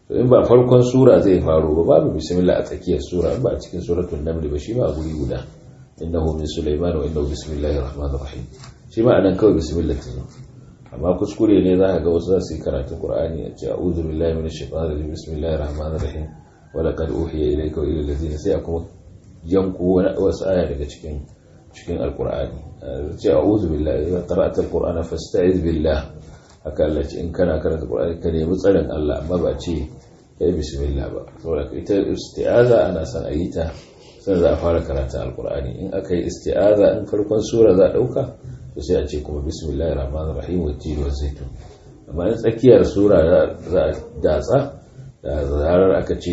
to in ba farkon sura zai faru ba babu bismillah a tsakiyar sura ba a cikin suratul naml ba shi ma a guri guda innahu min sulaiman wa innahu bismillahir rahmanir rahim shi ma anan kawai bismillah ta zo amma kuskure ne za ka ga wasu za su yi karatun qur'ani a ce a'udhu billahi minash shaitanir rajim bismillahir rahmanir rahim wa laqad uhiya ilayka wa ila allazina sai a kuma yanku wasu aya daga cikin cikin alqur'ani ce a'udhu billahi idza qara'ta alqur'ana fasta'iz billah haka Allah ce in kana karanta qur'ani ka nemi tsarin Allah amma ba ce kai bismillah ba saboda ita isti'aza ana son a yi ta sai za a fara karanta alqur'ani in aka yi isti'aza in farkon sura za a dauka to sai a ce kuma bismillahir rahmanir rahim wa tini wa zaitun amma in tsakiyar sura za a datsa da zarar aka ce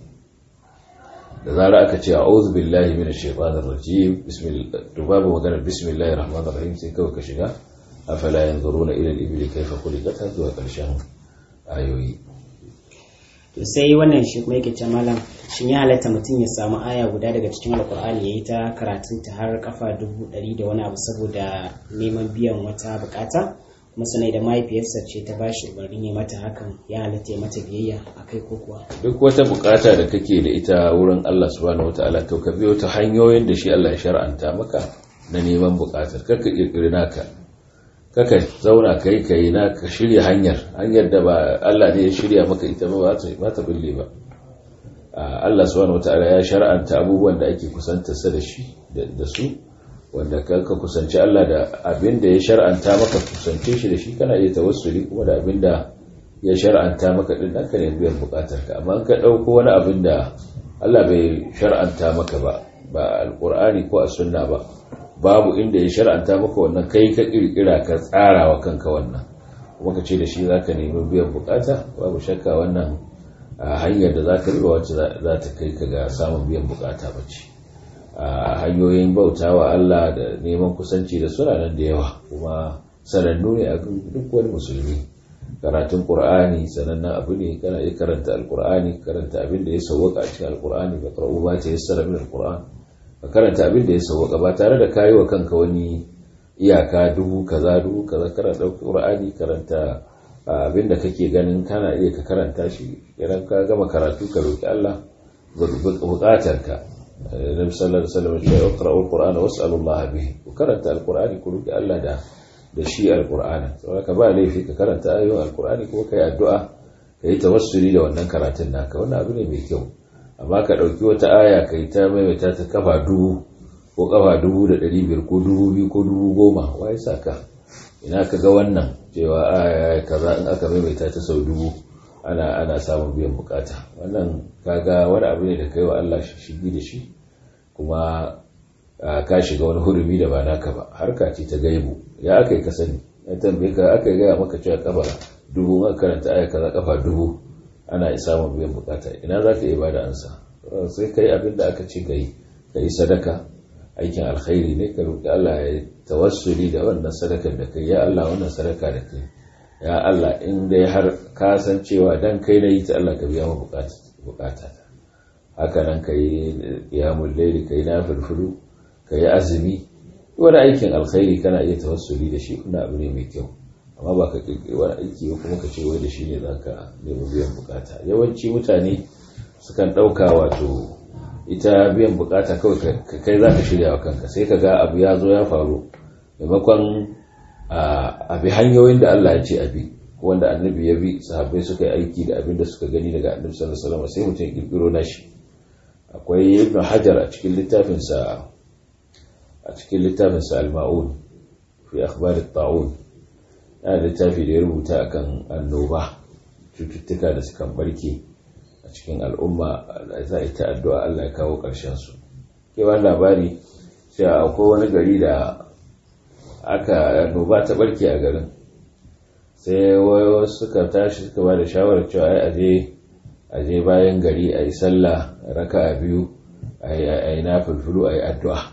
da zarar aka ce a'udhu billahi minash shaitanir rajim bismillah to babu magana bismillahir rahmanir rahim sai kawai ka shiga afala yanzuruna ila al-ibli kayfa khuliqat zuwa karshen ayoyi to sai wannan shi kuma yake ce malam shin ya halatta mutum ya samu aya guda daga cikin alkur'ani ya yi ta karatun ta har kafa dubu ɗari da wani abu saboda neman biyan wata bukata kuma sanai da mahaifiyarsa ce ta ba shi umarnin ya mata hakan ya halatta ya mata biyayya a kai ko kuwa duk wata bukata da kake da ita wurin Allah subhanahu wataala to ka biyo ta hanyoyin da shi Allah ya shar'anta maka na neman bukatar kaka kirkiri naka kaka zauna kai kai na ka shirya hanyar hanyar da ba Allah ne ya shirya maka ita ba ba ta bille ba Allah subhanahu wataala ya shar'anta abubuwan da ake kusanta sa da shi da su wanda ka kusanci Allah da abin da ya shar'anta maka kusance shi da shi kana iya tawassuli kuma da abin da ya shar'anta maka din nan ka ne biyan bukatar ka amma ka dauko wani abin da Allah bai shar'anta maka ba ba alqur'ani ko a sunna ba babu inda ya shar'anta maka wannan kai ka kirkira ka tsara wa kanka wannan kuma ka ce da shi zaka nemi biyan bukata babu shakka wannan hanyar da zaka riba wacce za ta kai ka ga samun biyan bukata bace a hanyoyin bautawa Allah da neman kusanci da suna nan da yawa kuma sanannu ne a duk wani musulmi karatun qur'ani sanannen abu ne kana iya karanta alqur'ani karanta abin da ya sauwaka a cikin alqur'ani ba qara'u ba ta yassara min alqur'an ka karanta abin da ya sauwaka ba tare da kayi wa kanka wani iyaka dubu kaza dubu kaza kana dauki qur'ani karanta abin da kake ganin kana iya ka karanta shi idan ka gama karatu ka roki Allah bukatarka nabi sallallahu alaihi wasallam ya iqra'u alqur'ana was'alu Allah bihi ku karanta alqur'ani ku roki Allah da da shi alqur'ani saboda ka ba laifi ka karanta ayoyin alqur'ani kuma kai addu'a kai tawassuli da wannan karatun naka wannan abu ne mai kyau amma ka dauki wata aya kai ta maimaita ta kafa dubu ko kafa dubu da ɗari biyar ko dubu biyu ko dubu goma wai saka ina ka ga wannan cewa aya kaza in aka maimaita ta sau dubu ana ana samun biyan bukata wannan kaga wani abu ne da kai wa Allah shigi da shi kuma ka shiga wani hurumi da ba naka ba harka ce ta gaibu ya aka yi ka sani ya tambaye ka aka yi gaya maka cewa kafa dubu aka karanta aya kaza kafa dubu ana samun biyan bukata ina za ka iya bada ansa sai kai abin da aka ce ka yi ka yi sadaka aikin alkhairi ne ka roƙi Allah ya tawassuli da wannan sadakar da kai ya Allah wannan sadaka da kai ya Allah in dai har ka san cewa dan kai na yi ta Allah ka biya mu bukata haka nan ka yi qiyamul layli ka yi nafilfulu ka yi azumi wani aikin alkhairi kana iya tawassuli da shi kuna abu ne mai kyau amma ba ka kirkiri wani aiki ba kuma ka ce wai da shi ne za ka nemi biyan bukata yawanci mutane sukan ɗauka wato ita biyan bukata kawai kai za ka shirya wa kanka sai ka ga abu ya zo ya faru maimakon a bi hanyoyin da Allah ya ce a bi wanda annabi ya bi sahabbai suka yi aiki da abin da suka gani daga annabi sallallahu alaihi wasallam sai mutum ya kirkiro nashi akwai ibn hajar a cikin littafinsa a cikin littafinsa al-ma'un fi akhbar at-ta'un yana littafi da ya rubuta akan annoba cututtuka da suka barke a cikin al'umma za a yi ta addu'a Allah ya kawo ƙarshen su kewan labari sai akwai wani gari da aka annoba ta barke a garin sai wayo suka tashi suka ba da shawarar cewa ai aje aje bayan gari a yi sallah raka a biyu a yi na fulfulu a yi addu'a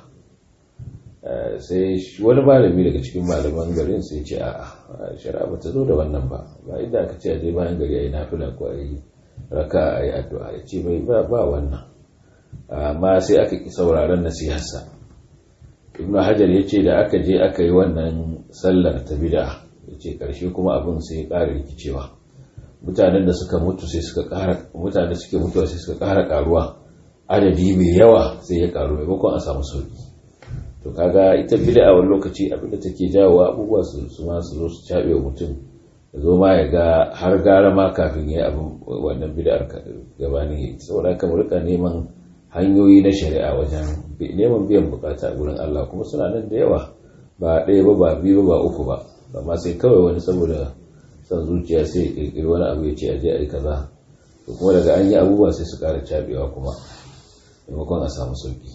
sai wani malami daga cikin malaman garin sai ce a shari'a ba ta zo da wannan ba ba inda aka ce aje bayan gari a yi nafila ko a yi raka a yi addu'a ya ce bai ba wannan amma sai aka ki sauraron nasiharsa ibn hajar ya ce da aka je aka yi wannan sallar ta bida ya ce ƙarshe kuma abin sai ya ƙara rikicewa mutanen da suka mutu sai suka ƙara mutanen suke mutuwa sai suka ƙara ƙaruwa adadi mai yawa sai ya ƙaru maimakon a samu sauki to kaga ita bid'a wani lokaci abin da take jawo abubuwa su su ma su zo su cabe wa mutum ya zo ma ya ga har gara ma kafin ya abin wannan bid'ar gabani saboda haka mu rika neman hanyoyi na shari'a wajen neman biyan bukata a gurin Allah kuma suna nan da yawa ba ɗaya ba ba biyu ba uku ba amma sai kawai wani saboda son zuciya sai ya kirkiri wani abu ya ce aje a yi kaza to kuma daga an yi abubuwa sai su ƙara cabewa kuma maimakon a samu sauki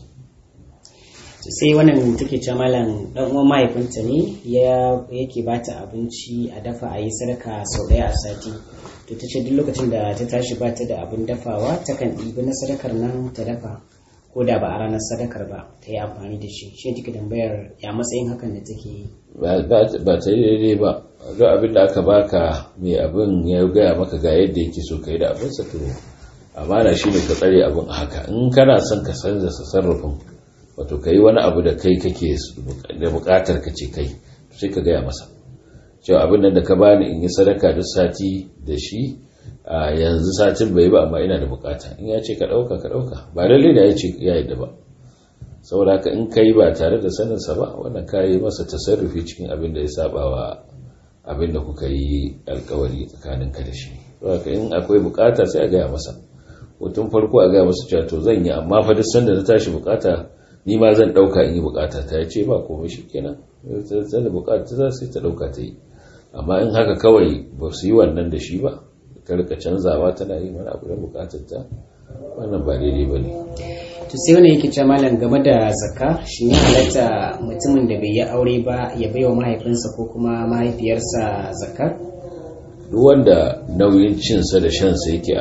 sai wannan take ce malam dan uwan mahaifinta ne ya yake bata abinci a dafa a yi sadaka sau daya a sati to ta ce duk lokacin da ta tashi ba ta da abin dafawa takan ɗibi na sadakar nan ta dafa ko da ba a ranar sadakar ba ta yi amfani da shi shi take tambayar ya matsayin hakan da take yi ba ta yi daidai ba duk abin da aka baka mai abin ya gaya maka ga yadda yake so ka yi da abin sa to amana shi ne ka tsare abin a haka in kana son ka canza sarrafin wato ka yi wani abu da kai kake da bukatar ka ce kai sai ka gaya masa cewa abin nan da ka bani in yi sadaka duk sati da shi a yanzu satin bai ba amma ina da bukata in ya ce ka dauka ka dauka ba lalle da ya ce ya yadda ba saboda haka in kai ba tare da saninsa ba wannan ka yi masa tasarrufi cikin abin da ya saba wa abin da kuka yi alkawari tsakaninka da shi saboda in akwai bukata sai a gaya masa hutun farko a gaya masa cewa to zan yi amma fa duk sanda na tashi bukata ni ma zan dauka in yi bukata ta ya ce ba komai shi kenan zan da bukata ta sai ta dauka ta yi amma in haka kawai ba su yi wannan da shi ba ta rika canzawa tana yi mana abu da bukatar ta wannan ba daidai ba ne to sai wani yake cewa malam game da zakka shi ne halatta mutumin da bai yi aure ba ya bai wa mahaifinsa ko kuma mahaifiyarsa zakka duk wanda nauyin cinsa da shansa yake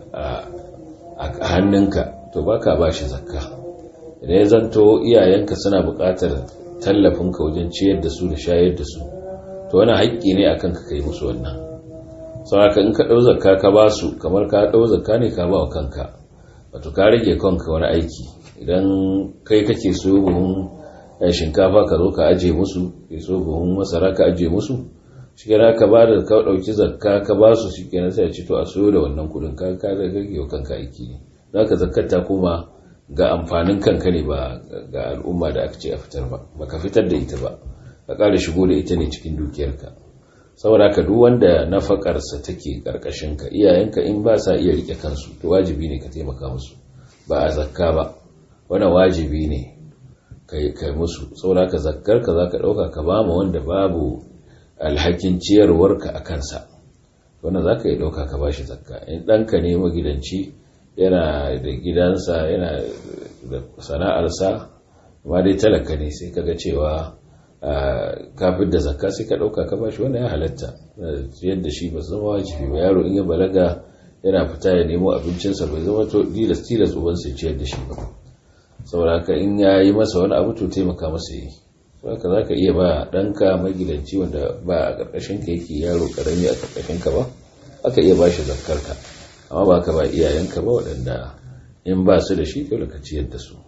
a hannunka to baka ba shi zakka idan ya zanto iyayenka suna buƙatar tallafinka wajen ciyar da su da shayar da su to wani haƙƙi ne akan ka kai musu wannan sauraka in ka ɗau zakka ka ba su kamar ka ɗau zakka ne ka ba wa kanka wato ka rage kanka wani aiki idan kai kake so buhun shinkafa ka zo ka aje musu ke so buhun masara ka aje musu shi ka ba da ka ɗauki zakka ka ba su shi kenan sai a ci to a soyo da wannan kuɗin ka ka rage wa kanka aiki ne za ka zakkar ta koma ga amfanin kanka ne ba ga al'umma da aka ce a fitar ba ba ka fitar da ita ba ka ƙara shigo da ita ne cikin dukiyarka saboda ka duk wanda nafakarsa take karkashin ka iyayenka in ba sa iya rike kansu to wajibi ne ka taimaka musu ba a zakka ba wannan wajibi ne kai kai musu saboda ka zakkar ka zaka dauka ka ba mu wanda babu alhakin ciyarwarka a kansa wannan zaka yi dauka ka bashi zakka in danka ne magidanci yana da gidansa yana da sana'arsa amma dai talaka ne sai kaga cewa kafin da zakka sai ka ɗauka ka bashi wannan ya halatta yadda shi ba zama wajibi ba yaro in ya balaga yana fita ya nemo abincinsa bai zama to tilas tilas uban sai ciyar da shi ba saboda haka in ya yi masa wani abu to taimaka masa yi saboda za ka iya ba ɗanka magidanci wanda ba a ƙarƙashin ka yake yaro ƙarami a ƙarƙashin ka ba aka iya ba shi zakkar ka amma ba ka ba iyayenka ba waɗanda in ba su da shi dole ka ciyar da su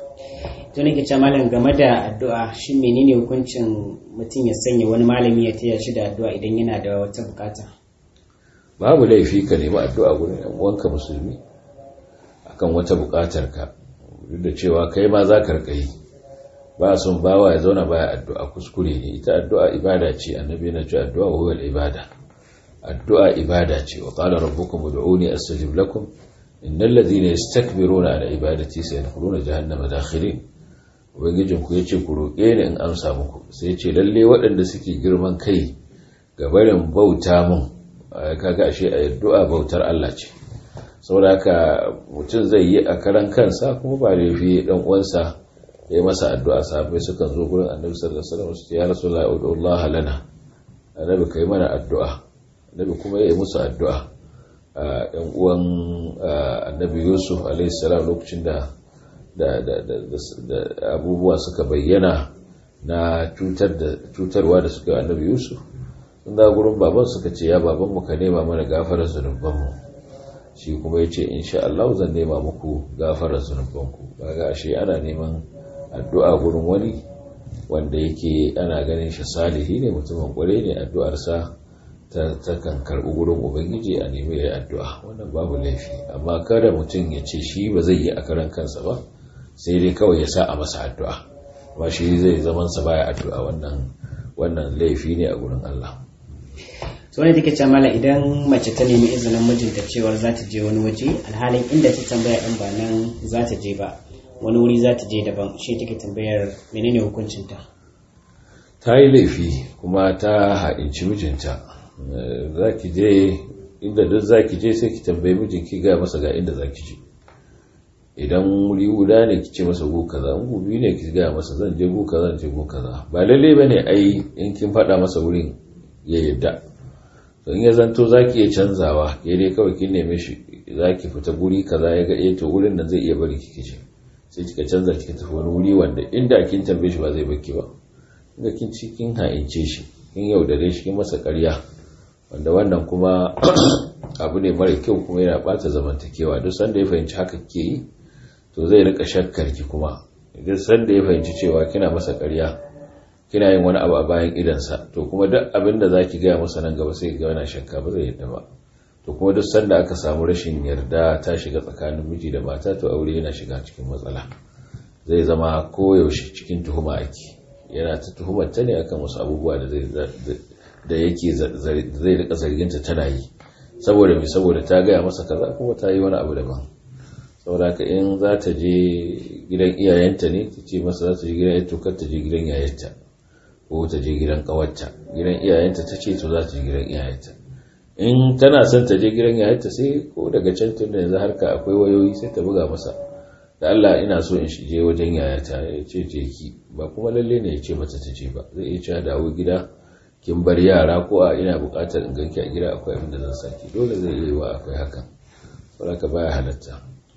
to nake ce malam game da addu'a shin menene hukuncin mutum ya sanya wani malami ya taya shi da addu'a idan yana da wata bukata babu laifi ka nemi addu'a gurin yan uwanka musulmi akan wata bukatar ka duk da cewa kai ma za ka rika yi ba son bawa ya zauna baya addu'a kuskure ne ita addu'a ibada ce annabi yana cewa addu'a huwa ibada addu'a ibada ce wa qala rabbukum ud'uni astajib lakum innal ladhina yastakbiruna an ibadati sayadkhuluna jahannama dakhirin ubangijinku ya ce ku roƙe ni in amsa muku sai ce lalle waɗanda suke girman kai ga barin bauta mun kaga ashe a addu'a bautar Allah ce saboda haka mutum zai yi a karan kansa kuma ba da yafi dan uwansa ya yi masa addu'a sahabbai sukan zo gurin annabi sallallahu alaihi wasallam su ce ya rasulullahi ud'ullah lana annabi kai mana addu'a annabi kuma ya yi musu addu'a ɗan uwan annabi yusuf alaihi salam lokacin da da abubuwa suka bayyana na cutarwa da suka annabi yusuf sun da gurin baban suka ce ya babanmu ka nema mana gafarar zunubanmu shi kuma ya ce insha Allah zan nema muku gafarar zunubanku kaga ashe ana neman addu'a gurin wani wanda yake ana ganin shi salihi ne mutumin kware ne addu'arsa ta kan karɓi gurin ubangiji a nemi ya addu'a wannan babu laifi amma kada mutum ya ce shi ba zai yi a karan kansa ba sai dai kawai ya sa a masa addu'a ba shi zai zaman sa baya addu'a wannan wannan laifi ne a gurin Allah to wani take ce mala idan mace ta nemi izinin mijinta cewar za ta je wani waje alhalin inda ta tambaya din ba nan za ta je ba wani wuri za ta je daban shi take tambayar menene hukuncinta ta yi laifi kuma ta haɗinci mijinta za ki je inda duk za ki je sai ki tambayi mijinki ga masa ga inda za ki je idan wuri guda ne ki ce masa go kaza in gobe ne ki ga masa zan je go kaza zan je go kaza ba lalle bane ai in kin faɗa masa wurin ya yadda to in ya zanto zaki iya canzawa ke dai kawai kin neme shi zaki fita guri kaza ya ga eh to wurin nan zai iya bari ki kice sai kika canza kika tafi wani wuri wanda inda kin tambaye shi ba zai baki ba inda kin ci kin ha'ince shi kin yaudare shi kin masa ƙarya wanda wannan kuma abu ne mara kyau kuma yana bata zamantakewa duk sanda ya fahimci haka ke yi to zai rika shakkar ki kuma duk sanda ya fahimci cewa kina masa ƙarya kina yin wani abu a bayan idansa to kuma duk abin da zaki gaya masa nan gaba sai ga yana shakka ba zai yadda ba to kuma duk sanda aka samu rashin yarda ta shiga tsakanin miji da mata to aure yana shiga cikin matsala zai zama koyaushe cikin tuhuma ake yana ta tuhumar ta ne akan wasu abubuwa da zai da yake zai rika zarginta tana yi saboda mai saboda ta gaya masa kaza kuma ta yi wani abu daban saboda ka in za ta je gidan iyayenta ne ta ce masa za ta je gidan yato kar ta je gidan yayanta ko ta je gidan kawarta gidan iyayenta ta ce to za ta je gidan iyayenta in tana son ta je gidan yayanta sai ko daga can tun da yanzu harka akwai wayoyi sai ta buga masa da Allah ina so in je wajen yayata ya ce je ki ba kuma lalle ne ya ce mata ta je ba zai iya cewa dawo gida kin bar yara ko a ina bukatar in ganki a gida akwai abin da zan saki dole zai yi wa akwai hakan saboda baya halatta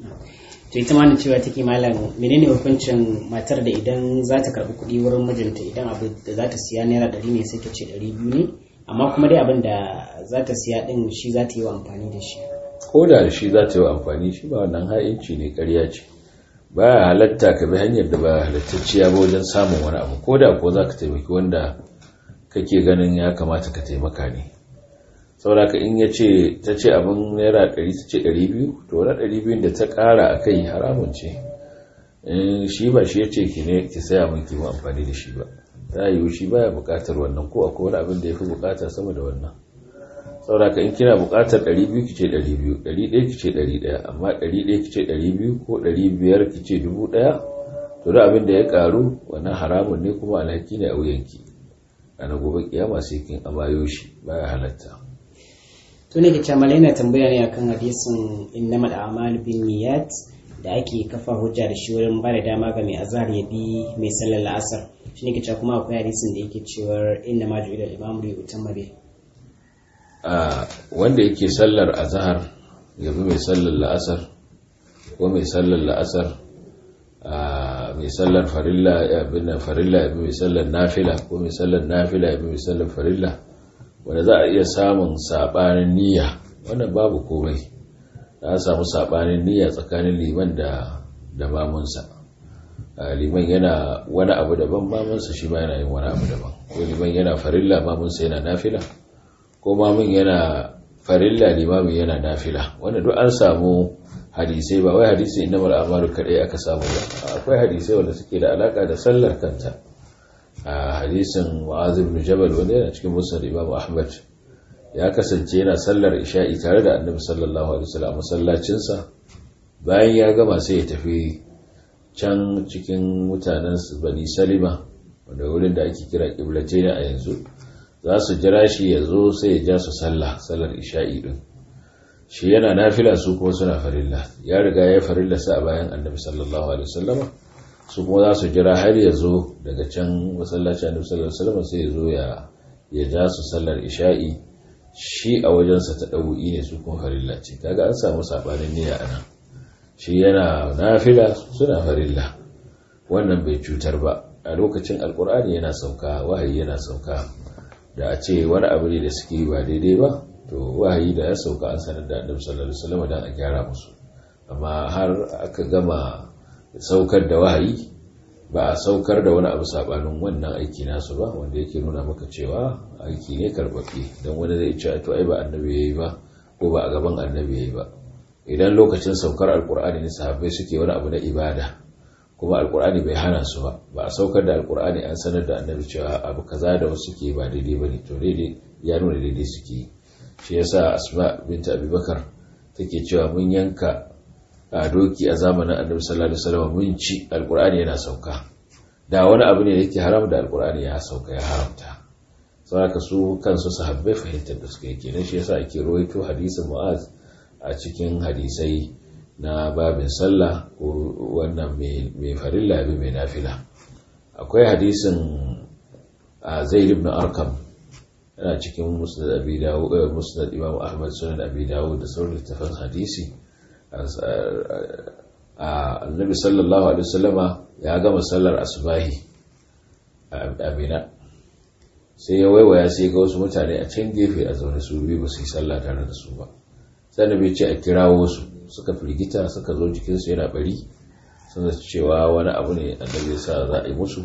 to ita ma cewa take malam menene hukuncin matar da idan za ta karbi kuɗi wurin mijinta idan abu da za ta siya naira ɗari ne sai ta ce ɗari biyu ne amma kuma dai abin da za ta siya ɗin shi za ta yi wa amfani da shi ko da shi za ta yi wa amfani shi ba wannan ha'inci ne ƙarya ce ba halatta ka bi hanyar da ba halattacciya ba wajen samun wani abu ko da ko za ka taimaki wanda kake ganin ya kamata ka taimaka ne sauraka in ya ce ta ce abin naira 100 ta ce 200 to wani 200 da ta kara a kai haramun ce shi ba shi ya ce ki ne ki saya min kima amfani da shi ba ta yiwu shi baya bukatar wannan ko akwai wani abin da ya fi bukata sama da wannan sauraka in kina bukatar 200 ki ce 200 100 ki ce 100 amma 100 ki ce 200 ko 500 ki ce 1000 to da abin da ya karu wannan haramun ne kuma alhaki ne a wuyanki ranar gobe kiyama sai kin amayo shi baya halatta to ne ke camala yana tambaya ne akan hadisin innamal a'malu bin niyyat da ake kafa hujja da shi wurin ba da dama ga mai azhar ya bi mai sallar la'asar shi ne ke cewa kuma akwai hadisin da yake cewa inna ma ju'ila al-imamu li yutamma bi a wanda yake sallar azhar ya bi mai sallar la'asar ko mai sallar la'asar mai sallar farilla ya bi farilla ya bi mai sallar nafila ko mai sallar nafila ya bi mai sallar farilla wanda za a iya samun sabanin niyya wannan babu komai za a samu sabanin niyya tsakanin liman da da mamunsa liman yana wani abu daban mamunsa shi ma yana yin wani abu daban ko liman yana farilla mamunsa yana nafila ko mamun yana farilla limamin yana nafila wanda duk an samu hadisai ba wai hadisi inna mal amalu kadai aka samu ba akwai hadisai wanda suke da alaka da sallar kanta a hadisin mu'az ibn jabal wanda yana cikin musnad imam ahmad ya kasance yana sallar isha'i tare da annabi sallallahu alaihi wasallam masallacin sa bayan ya gama sai ya tafi can cikin mutanen bani salima wanda wurin da ake kira qiblatain a yanzu za su jira shi ya zo sai ya ja su sallah sallar isha'i din shi yana nafila su kuma suna farilla ya riga ya farilla sa a bayan annabi sallallahu alaihi wasallam su kuma za su jira har ya zo daga can masallaci annabi sallallahu alaihi wasallam sai ya zo ya ya ja su sallar isha'i shi a wajensa ta ɗau'i ne su kuma farilla ce kaga an samu sabanin niyya a nan shi yana nafila suna farilla wannan bai cutar ba a lokacin alkur'ani yana sauka wahayi yana sauka da a ce wani abu ne da suke ba daidai ba to wahayi da ya sauka an sanar da annabi sallallahu alaihi wasallam dan a gyara musu amma har aka gama saukar da wahayi ba a saukar da wani abu sabanin wannan aiki nasu ba wanda yake nuna maka cewa aiki ne karɓaɓɓe don wani zai ce to ai ba annabi yayi ba ko ba a gaban annabi yayi ba idan lokacin saukar alkur'ani ne sahabbai suke wani abu na ibada kuma alkur'ani bai hana su ba ba a saukar da alkur'ani an sanar da annabi cewa abu kaza da wasu ke ba daidai ba ne to daidai ya nuna daidai suke shi yasa asma binta abubakar take cewa mun yanka a doki a zamanin annabi sallallahu alaihi wasallam mun ci alkur'ani yana sauka da wani abu ne da yake haram da alkur'ani ya sauka ya haramta saboda su kansu sahabbai fahimtar da suka yi kenan shi yasa ake rawaito hadisin mu'az a cikin hadisai na babin sallah ko wannan mai farilla bi mai nafila akwai hadisin a zaid ibn arkam yana cikin musnad abi dawud musnad imam ahmad sunan abi dawud da sauran littafan hadisi a annabi sallallahu alaihi wasallama ya gama sallar asbahi a mina sai ya waiwaya sai ga wasu mutane a can gefe a zaune su biyu ba su yi sallah tare da su ba sannan bai ce a kirawo su suka firgita suka zo jikinsu yana bari suna cewa wani abu ne annabi ya sa za a yi musu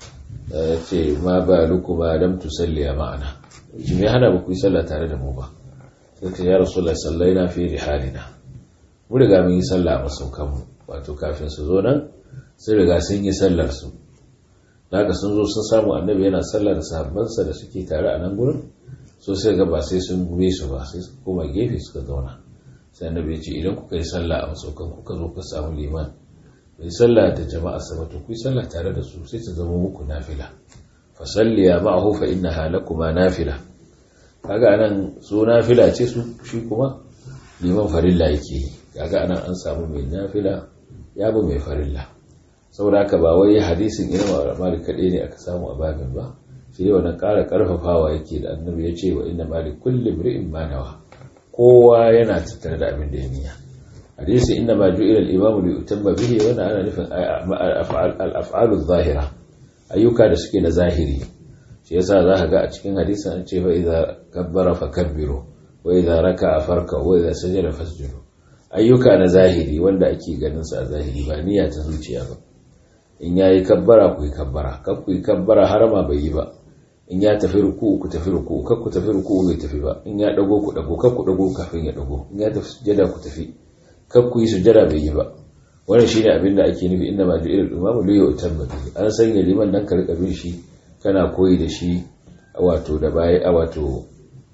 ya ce ma ba luku ba dam tu salliya ma'ana shi mai hana ba ku yi sallah tare da mu ba sai ta ya rasu la sallai na fi rihalina mu riga mun yi sallah a masaukan mu wato kafin su zo nan sun riga sun yi sallar su daga sun zo sun samu annabi yana sallar sahabbansa da suke tare a nan gurin so sai ga ba sai sun gube su ba sai su koma gefe suka zauna sai annabi ya ce idan kuka yi sallah a masaukan kuka zo ka samu liman bai sallah da jama'a sama to ku yi sallah tare da su sai ta zama muku nafila fa salliya ma'ahu fa innaha lakuma nafila kaga anan su nafila ce su shi kuma liman farilla yake yi kaga anan an samu mai nafila ya bi mai farilla saboda haka ba wai hadisin irin malik kaɗai ne aka samu a babin ba shi ne wannan ƙara ƙarfafawa yake da annabi ya ce wa inna malik kulli mri'in ma nawa kowa yana tattare da abin da ya niyya hadisi inna ma ju'ila al-imamu li yutamma bihi wannan ana nufin al-af'alu zahira ayyuka da suke na zahiri shi yasa za ka ga a cikin hadisin an ce fa idza kabbara fakabbiru wa idza raka'a farka wa idza sajada fasjudu ayyuka na zahiri wanda ake ganin sa a zahiri ba niyya ta zuciya ba in yayi kabbara ku yi kabbara kar ku yi kabbara har ma bai yi ba in ya tafi ruku ku tafi ruku kar ku tafi ruku bai tafi ba in ya dago ku dago kar ku dago kafin ya dago in ya tafi sujada ku tafi kar ku yi sujada bai yi ba wannan shine abin da ake nufi inda ma ju'ilul imamu li yutamma bihi an sanya liman nan ka rika bin shi kana koyi da shi wato da baya wato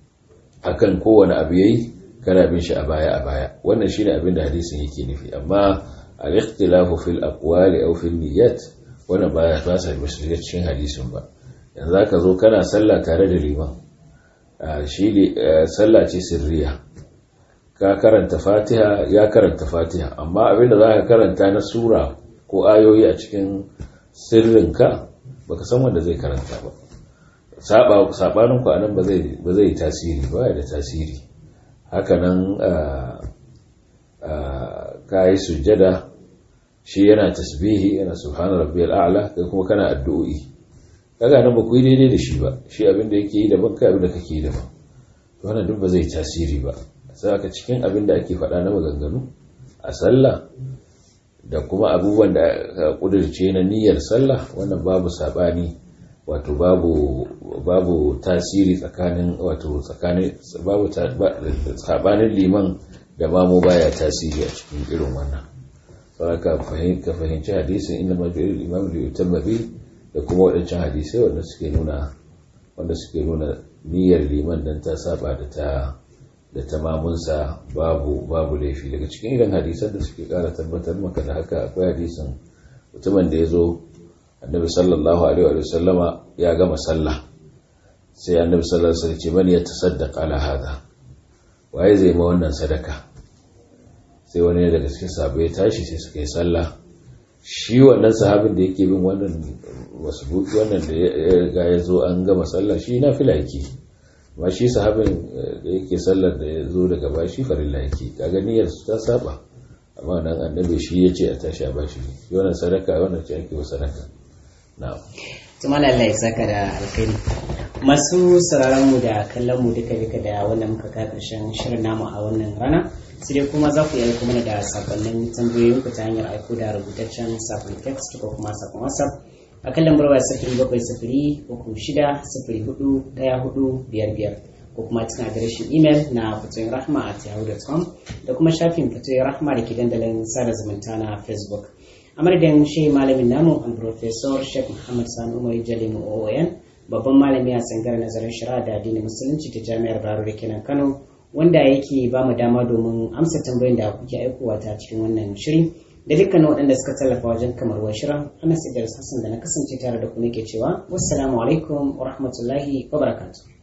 akan kowane abu yayi kana bin shi a baya a baya wannan shine abin da hadisin yake nufi amma al-ikhtilafu fil aqwali aw fil niyyat wannan baya ba sa shiga cikin hadisin ba yanzu zaka zo kana sallah tare da liman shi ne sallah ce sirriya ka karanta fatiha ya karanta fatiha amma abinda za ka karanta na sura ko ayoyi a cikin sirrinka baka san wanda zai karanta ba sabanin ku anan ba zai tasiri ba da tasiri hakanan ka yi sujjada shi yana tasbihi yana subhana rabbiyal a'la kai kuma kana addu'o'i kaga nan ba ku yi daidai da shi ba shi abin da yake yi daban kai abin da kake yi daban to wannan duk ba zai tasiri ba sai aka cikin abin da ake faɗa na maganganu a sallah da kuma abubuwan da ka kudirce na niyyar sallah wannan babu sabani wato babu babu tasiri tsakanin wato tsakanin babu sabanin liman da mamu baya tasiri a cikin irin wannan saboda ka fahimci hadisin inda majalisar imam da yutamma bi da kuma waɗancan hadisai wanda suke nuna wanda suke nuna niyyar liman dan ta saba da ta da ta mamunsa babu babu laifi daga cikin irin hadisan da suke kara tabbatar maka da haka akwai hadisin mutumin da ya zo annabi sallallahu alaihi wa sallama ya gama sallah sai annabi sallallahu alaihi wasallam ce man ya tasaddaqa ala hada waye zai ma wannan sadaka sai wani ne daga cikin sahabbai ya tashi sai suka yi sallah shi wannan sahabin da yake bin wannan masbuki wannan da ya ga ya zo an gama sallah shi na fila yake amma shi sahabin da yake sallar da ya zo daga ba shi farilla yake kaga niyyar su ta saba amma nan annabi shi ya ce a tashi a bashi shi wannan sadaka wannan ce ake wa sadaka na'am tuma Allah ya saka da alkhairi masu sauraron mu da kallon mu duka duka da wannan muka ka karshen shirin namu a wannan rana sai dai kuma za ku yi aiko mana da sakonnin tambayoyin ku ta hanyar aiko da rubutaccen sakon text ko kuma sakon whatsapp a kan lambar waya sifiri bakwai sifiri uku shida sifiri hudu ɗaya hudu biyar biyar ko kuma cikin adireshin imel na fatoyin rahma at yahoo.com da kuma shafin fatoyin rahma da ke dandalin sada zumunta na facebook a madadin shi malamin namu an professor sheikh muhammad sani umar jalimu oon babban malami a tsangar nazarin shari'a da addinin musulunci ta jami'ar baro da kenan kano wanda yake ba mu dama domin amsa tambayoyin da kuke aikowa ta cikin wannan shiri da dukkanin waɗanda suka tallafa wajen kamar wa shirin ana sidar hassan da na kasance tare da ku nake cewa wassalamu alaikum wa rahmatullahi wa barakatuh